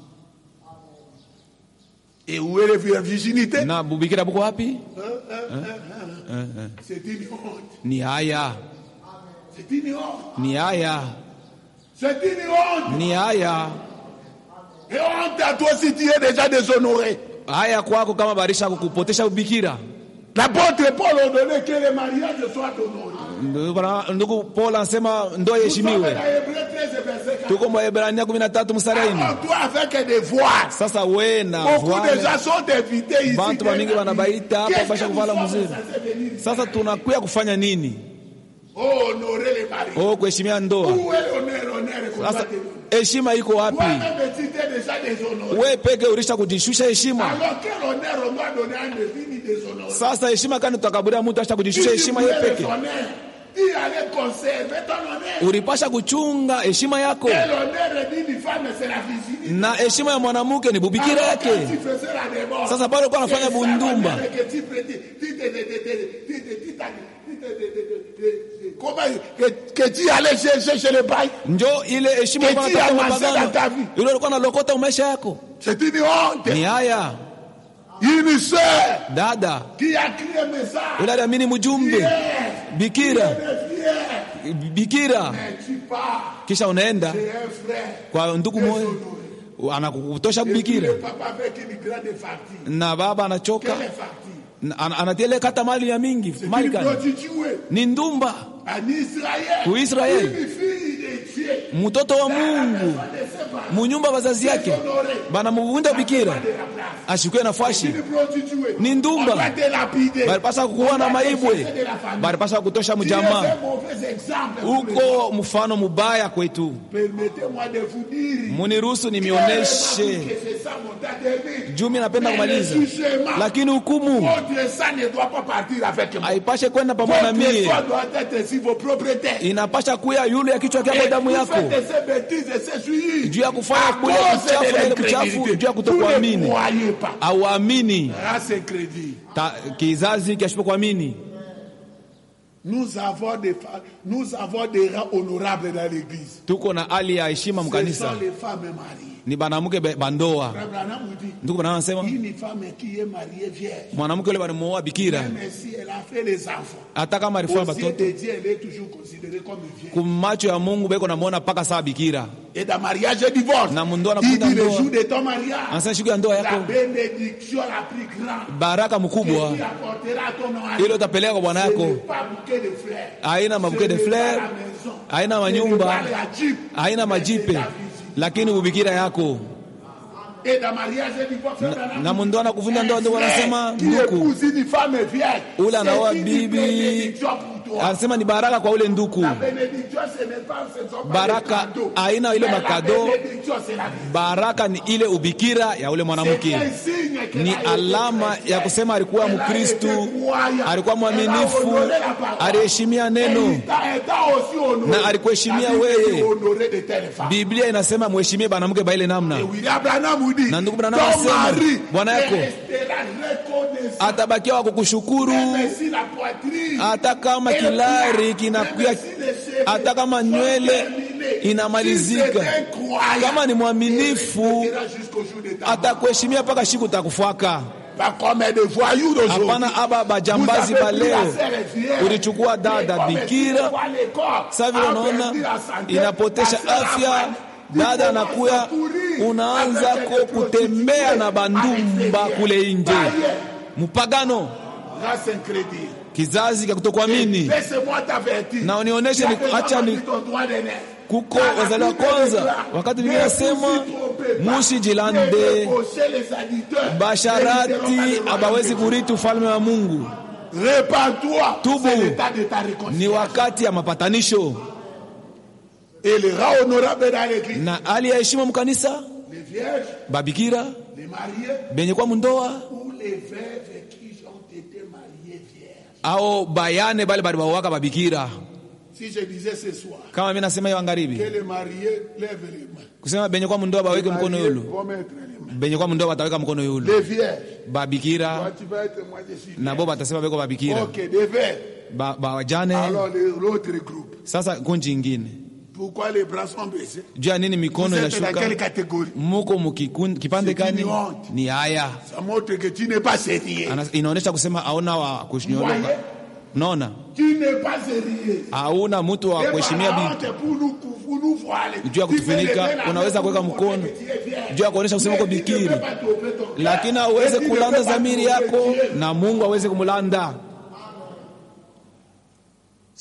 Et où est la virginité na bubikira buko wapi C'est une honte. ni haya C'est une honte. ni haya C'est une honte. ni haya Et honte à toi si tu es déjà déshonoré. haya kwako kama barisha kukupotesha ubikira L'apôtre Paul a donné que le mariage soit honoré. Ndugu Bwana- Ndugu Paul anasema ndoa Nous sommes iheshimiwe. dans Hébreux 13, verset 4. Tuko Waebrania 13 mstari wa nne. Alors, toi, avec des voiles. Sasa we na Beaucoup de voile gens sont invités ici. bantu bamingi wanabaita hapa Qu'est-ce basha que kuvala nous sommes mzuri. censés venir Sasa tunakuya kufanya nini? Oh, honorer les maris. Oh, kuheshimia ndoa. Où est l'honneur, honneur qu'on doit Sasa te donner heshima iko wapi? Toi-même, tu t'es déjà déshonoré. We peke ulisha kujishusha heshima. Alors, quel honneur on doit donner à un défini déshonoré Sasa heshima kani tutakaburia mtu asha kujishusha Si tu heshima voulais ye le peke. honneur, il allait conserver ton honneur. Ulipasha kuchunga heshima yako, Et l'honneur d'une femme, c'est la virginité. na heshima ya mwanamke ni bubikira Alors, quand yake. tu faisais la débauche, Sasa pale ulikuwa unafanya c'est ça bundumba, l'honneur que tu prêtais. Tu te- te- te- te- tu te- tu te- tu te- tu te- te- te- te- Comment que, que tu allais chercher chez les bails njo ile heshima Eti ulikuwa unatafuta amassé mapagano. dans ta vie. ile ulikuwa unalokota maisha yako. C'est une honte. Ni haya Une sœur dada qui a crié un message. ule aliamini mjumbe Fier, bikira fier. bikira, Mais tu pars kisha unaenda chez un frère. kwa ndugu moja anakutosha Et puis bikira le papa avec une grande facture. na baba anachoka Quelle facture na- ana- anatia ile kata mali ya mingi C'est mali une kani prostituée. ni ndumba En Israël. Pour Israël. Une fille de Dieu. mtoto wa Mungu munyumba wazazi yake banamuvunda bikira ashikwe nafashi Une prostituée. Ni ndumba. On va te lapider. balipasa kuwa On na va te maibwe chasser de la famille. balipasa kutosha Tu es mjamaa un mauvais exemple pour les gens. uko mfano mubaya kwetu Permettez-moi de vous dire. muniruhusu que nimioneshe c'est ça mon tas de vie. juu mi napenda Mais kumaliza le jugement, lakini hukumu Votre sang ne doit pas partir avec moi. haipashe kwenda pamoja na Votre mie foi doit être sur vos propriétés. inapasha kuya yule ya kichwa kyako Et damu vous yako faites ces bêtises et ces souilles. Juu ya kufanya À kule cause kuchafu de na ile l'incrédulité. kuchafu, juu ya Vous kutokuamini. ne croyez pas. auamini Grâce et crédit. Ta- kizazi kiashipo kuamini Nous avons des fa- nous avons des rangs honorables dans l'église. tuko na hali ya heshima Ce mkanisa sont les femmes mariées. ni banamuke be- bandoa Frère Branham vous dit, ndugu bana anasema une femme qui est mariée vierge, mwanamke yule balimuoa bikira même si elle a fait les enfants, hata kama aux alifanya yeux batoto de Dieu, elle est toujours considérée comme vierge. kumacho ya Mungu beko namuona mpaka saa bikira Et dans mariage et divorce, Na mundoa na il kufunga dit le ndoa. jour de ton mariage, anasema siku ya ndoa la yako bénédiction la plus grande baraka que mkubwa tu apporteras à ton mari. ile utapeleka kwa bwana Ce yako n'est pas bouquet de fleurs. haina mabuke de Ce n'est pas fleur la maison. haina Ce n'est manyumba pas la jeep. haina Mais majipe c'est ta visite. lakini ubikira yako Et dans mariage et divorce, Frère Branham na dit, mundoa na kuvunja ndoa ndio un frère wanasema qui nduku épouse une femme vierge, ule c'est anaoa une bibi bénédiction pour toi. anasema ni baraka kwa ule nduku La bénédiction, ce n'est pas, ce ne sont pas Baraka, des cadeaux. haina ile Mais la makado. bénédiction, c'est la vie. baraka ni ile ubikira ya ule C'est mwanamke un signe que ni la été alama chrétienne. ya kusema alikuwa Elle a mkristu été croyant. alikuwa mwaminifu Elle a honoré la parole. aliheshimia neno Elle t'a- elle t'a aussi honoré. Na alikuheshimia La Bible wewe. dit honorer de telles femmes. biblia inasema mheshimie bwanamke baile namna Et William Branham dit, Na ndugu Branham ton asema, mari bwana yako restera reconnaissant. atabakia wa kukushukuru Même si la poitrine hata kama est kilari plat, kinakuya même si les cheveux hata kama sont nywele terminés, si inamalizika c'est un croyant, kama ni mwaminifu il restera jusqu'au jour de ta mort. atakuheshimia mpaka siku takufaka Pas comme des voyous d'aujourd'hui. hapana aba bajambazi Vous ba avez pris leo la sœur vierge. ulichukua dada Mais comme bikira tu vois les corps, sasa vile a unaona perdu la santé, inapotesha la sœur afya a dada dit, anakuya commence à courir unaanza avec ko des kutembea na prostituées bandumba à l'extérieur. kule nje Baye, mpagano grâce incrédule. kizazi cha kutokuamini Laisse-moi t'avertir. Na unionyeshe ni- Tu as acha ni- ton droit d'aînesse. kuko Dans la wazaliwa Bible kwanza déclare, wakati ne Biblia inasema vous y trompez pas. musijilande Ne débauchez les adulteurs. Ne basharati libérons pas abawezi les kurithi ufalme wa Mungu. Répands-toi. Tubu. C'est l'état de ta Ni réconciliation. wakati ya mapatanisho Et les rangs honorables dans l'église. na hali ya heshima mkanisa, Les vierges, babikira les mariés benye kwa mundoa ou les veuves qui ont été mariées vierges. au bayane bale bali bawaka babikira. Si je disais ce soir Kama mimi nasema hiyo que magharibi, les mariés lèvent les mains. kusema benye kwa mundoa Les baweke mkono mariés yulu, vont mettre les mains. benye kwa mundoa bataweka mkono yulu, Les vierges. Toi, babikira tu vas être moi, je suis. nabo batasema beko babikira, Ok, des veuves. ba, ba wajane. Alors les- l'autre groupe. Sasa kunji ingine, Pourquoi les bras sont baissés juu ya nini Vous mikono êtes dans quelle inashuka? catégorie Muko mukikun- kipande C'est kani? une honte. Ni haya Ça montre que tu n'es pas sérieux. Ana- inaonyesha kusema hauna wa kushnyoloka. Voyez? Naona Tu n'es pas sérieux. hauna mtu wa Et kuheshimia par bibi honte pour nous cou- pour nous voiler. juu ya Tu fais kutufunika, lever la unaweza main kuweka pour mkono montrer que tu es vierge. juu ya kuonyesha kusema uko Mais tu ne bikiri, peux pas tromper ton cœur. lakini Et aweze tu ne kulanda peux pas dhamiri tromper yako Dieu. na Mungu aweze kumlanda.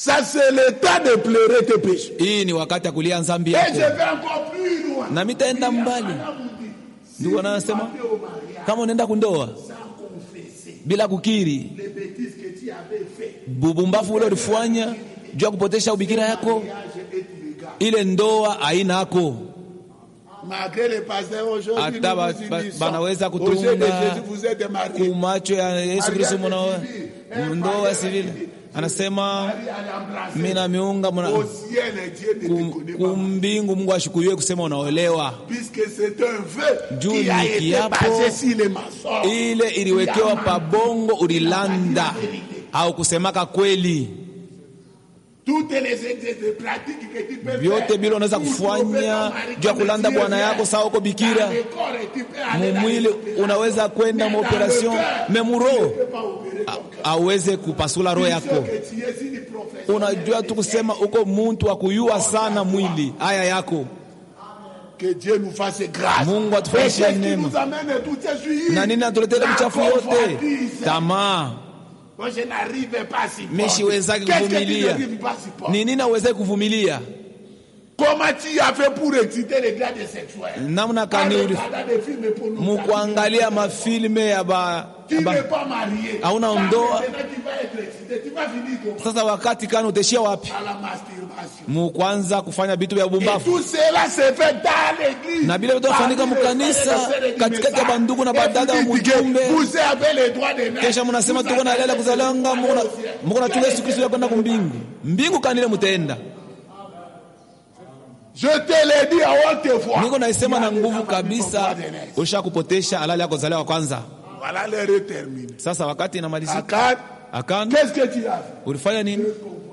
Ça, c'est le temps de pleurer tes péchés. hii ni wakati ya kulia nzambi Et je yako vais encore plus loin. na mitaenda mbali ndugu anasema kama unaenda kundoa bila kukiri Les bêtises que tu avais fait, bubumbafu ule ulifanya juu ya kupotesha ubikira yako mariage et tu regardes. ile ndoa haina yako Malgré les pasteurs aujourd'hui, Hata nous ba- vous ba- unissons. banaweza Au jeu de kutunga Jésus, vous êtes mariés. kumacho ya Yesu Kristo mwana ndoa civile anasema Marie a embrassé. mimi na miunga mna Au ciel, Dieu ne te kum- connaît pas. kumbingu Mungu ashukuriwe kusema unaolewa. Puisque c'est un vœu Juu qui a ni été kiapo. basé sur les mensonges. Ile iliwekewa pabongo, ulilanda au kusemaka kweli. Toutes les exercices pratiques que tu peux Vyote faire bila unaweza pour kufanya tromper ton mari juu ya comme kulanda Dieu bwana veut. yako sawa uko bikira Dans le corps, tu peux aller dans mumwili les opérations. unaweza kwenda Mais dans maoperation le cœur, memuro tu ne peux pas opérer ton cœur. aweze kupasula roho Tu yako. sais que tu es une professionnelle. Unajua tu kusema uko muntu wa kuyua sana mwili haya yako. Que Dieu nous fasse grâce. Mungu atufanyie Et qu'est-ce qui neema. nous amène tout ces Na nini natuletea La uchafu yote? convoitise. Tamaa. Moi, je n'arrive pas à supporter. Mimi siwezaki Qu'est-ce que tu kuvumilia. n'arrives pas à supporter? Ni nini aweze kuvumilia? Comment tu as fait pour exciter les grades sexuels Namna En kani uli regardant des films pornographiques. mukuangalia mafilme ya ba, Tu ya ba n'es pas marié. Hauna Quand ndoa. maintenant tu vas être excité, tu vas finir comment Sasa wakati kani utaishia wapi? À la masturbation. Mukwanza kufanya vitu vya Et bumbafu. tout cela se fait dans l'église. Na vile vitu vinafanyika Parmi les mkanisa, frères et sœurs du katikati ya message. bandugu na Et badada wa vous dites que mujumbe. Vous avez les droits de naître. Kesha mnasema Vous tuko na avez lela les kuzalanga droits muko na- de naître. muko na chunga Yesu Kristo ya kwenda kumbingu. Mbingu kanile mutaenda. Je te l'ai dit à haute voix. Niko naisema na Il y a des nguvu gens qui kabisa, sont droits de naître. usha kupotesha halali yako zaliwa kwanza. Voilà l'heure est terminée. Sasa wakati inamalizika, Akan, Akan qu'est-ce que tu as fait ulifanya nini?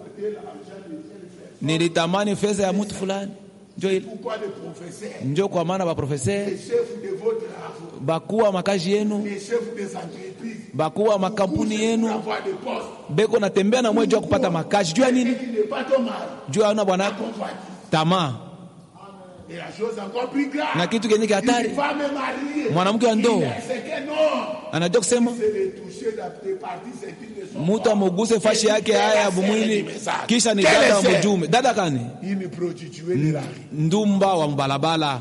Nilitamani fedha ya mtu fulani, njo ile Pourquoi les professeurs, njo kwa maana baprofesere les chefs de votre avo, bakuwa makazi yenu les chefs des entreprises, bakuwa makampuni pour yenu avoir des postes, beko natembea na mwe juu ya kupata makazi juu ya nini? qui n'est pas ton mari, Juu ya bwana yako convoitise. tamaa Et la chose encore plus grave, na kitu kenye une hatari. femme mariée, Mwanamke wa ndoa c'est que non, anajua kusema c'est le toucher des parties intimes de son mtu corps. amuguse fashi yake haya ya bumwili, kisha ni Quelle dada wa est mujume. Dada kani Une prostituée de la rue. ndumba wa mbalabala.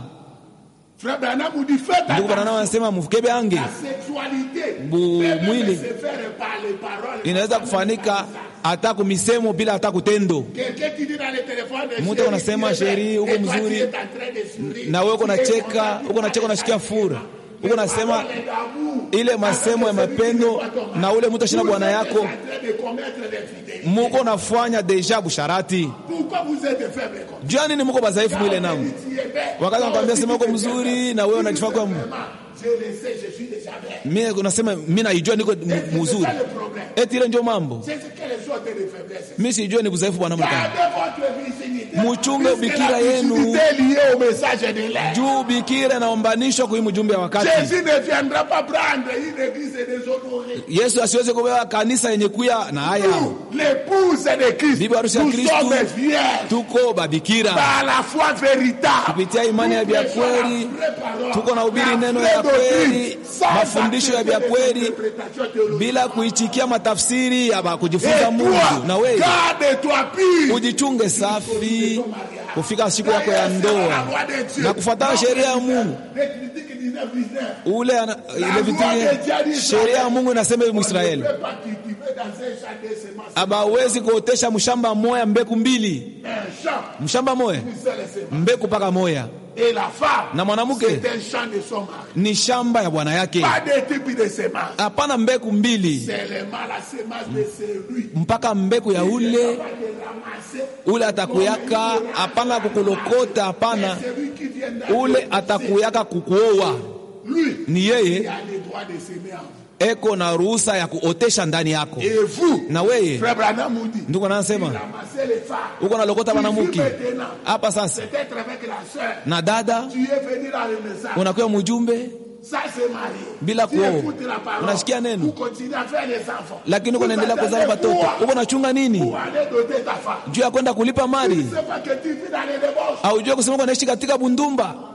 Frère Branham vous dit faites Ndugu attention. bwana anasema mukebe ange La sexualité Bu- peut même mwili. se faire par les paroles. inaweza kufanika hata kumisemo bila hata kutendo. Quelqu'un qui dit dans le téléphone, Mtu chérie, anasema, tu es belle. chérie, uko Et toi, mzuri. tu es en train de sourire. na wewe uko Tu es nacheka, content, uko nacheka, unashikia fura, uko nasema Paroles d'amour. ile masemo ya mapendo, na ule mtu ashina bwana yako, Vous êtes en train de commettre l'infidélité. muko nafanya deja busharati. Pourquoi vous êtes faible comme Jua nini muko badhaifu mwile ça namu? Tu es belle. Wakati nakwambia sema uko Tu es mzuri na wewe unajifaa kwa Vraiment, Je le sais, je suis déjà belle. mimi unasema mimi naijua niko mu- C'est mzuri. ça le problème. Eti ile ndio mambo. C'est ce que les sortes de faiblesses. Mimi sijui ni budhaifu bwana mkani. Gardez votre virginité. Muchunge Puisque ubikira la yenu. virginité est liée au message de l'air. Juu bikira inaombanishwa kwa hii mjumbe ya wakati. Jésus ne viendra pas prendre une église déshonorée. Yesu asiweze kubeba kanisa yenye kuya na haya. Nous, l'épouse de Christ, Bibi harusi ya nous Kristu. sommes vierges Tuko babikira par la foi véritable. kupitia imani ya vya kweli, tuko na ubiri neno ya kweli, mafundisho ya vya kweli, bila kuichikia matafsiri ya ba kujifunza Mungu. Na wewe garde-toi pure. ujichunge safi kufika siku yako ya ndoa na kufuatana sheria ya Mungu. Levitique 19, 19. Ule ana, ile vitu sheria ya Mungu inasema hivi Mwisraeli Ne peut pas cultiver dans un champ de semences. abawezi kuotesha mshamba moya mbeku mbili, Un champ, mshamba moya une seule semence. mbeku paka moya Et la femme, na mwanamke c'est un champ de son mari. ni shamba ya bwana yake, Pas de type de semence. hapana mbeku mbili Seulement la semence de celui mpaka mbeku ya ule qui va le ramasser. ule atakuyaka, hapana kukulokota, hapana Celui qui viendra ule atakuyaka kukuoa. lui, Ni il yeye a le droit de semer en vous. eko na ruhusa ya kuotesha ndani yako. Et vous, Na weye frère Branham vous dit, ndugu anasema ramasser les femmes. uko nalokota mwanamke Maintenant, hapa sasa, peut-être avec la sœur, na dada tu es venu dans le message. unakuwa mjumbe Ça, c'est marié. Bila tu kuoa. écoutes la parole. Unasikia neno. Vous continuez à faire les enfants. lakini uko Vous naendelea kuzaa attendez watoto, quoi uko nachunga nini Pour aller doter ta femme. juu ya kwenda kulipa Tu mali? ne sais pas que tu vis dans les débauches. Aujue kusema uko naishi katika bundumba,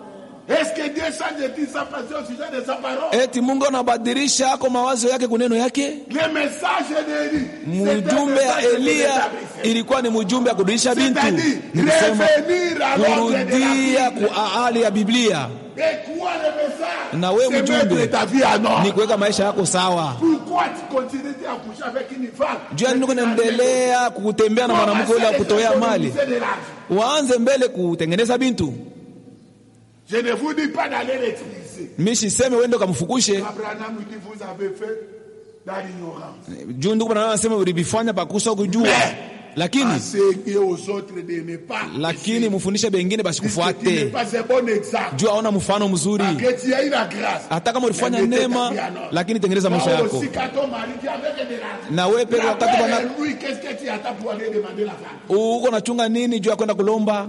Est-ce que Dieu change-t-il sa pensée au sujet de sa parole eti mungu anabadilisha ako mawazo yake kuneno yake Le message d'Élie, c'était un mjumbe ya message de eliya rétablissement. ilikuwa ni mjumbe ya kurudisha bintu C'est-à-dire, ni kusema revenir à l'ordre de kurudia la Bible. ku hali ya biblia Et quoi le message Na wewe C'est mjumbe. mettre ta vie à ni ordre. kuweka maisha yako sawa Pourquoi tu continues à coucher avec une femme juu ya nini kunaendelea kutembea na mwanamke ule wa kutoea mali waanze mbele kutengeneza bintu Je ne vous dis pas d'aller l'utiliser. mishiseme wende ukamfukushe Abraham dit vous avez fait dans l'ignorance. juu ndugu bwana anasema ulivifanya pakusa kujua lakini Enseignez aux autres de ne pas. lakini mfundishe bengine Puisque tu n'es basikufate pas un bon exemple. juu aona mfano mzuri Que tu as eu la grâce. hata kama ulifanya Mais mettez ta neema vie en ordre. lakini tengeneza maisha Toi yako aussi, quand ton mari dit avec de l'argent. na wewe peke La wakati bwana paix, lui, qu'est-ce que tu attends pour aller demander la femme uko nachunga nini juu ya kwenda kulomba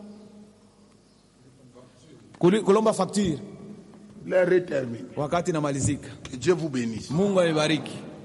Kuli- kulomba facture L'heure est terminée. wakati inamalizika Que Dieu vous bénisse. mungu amebariki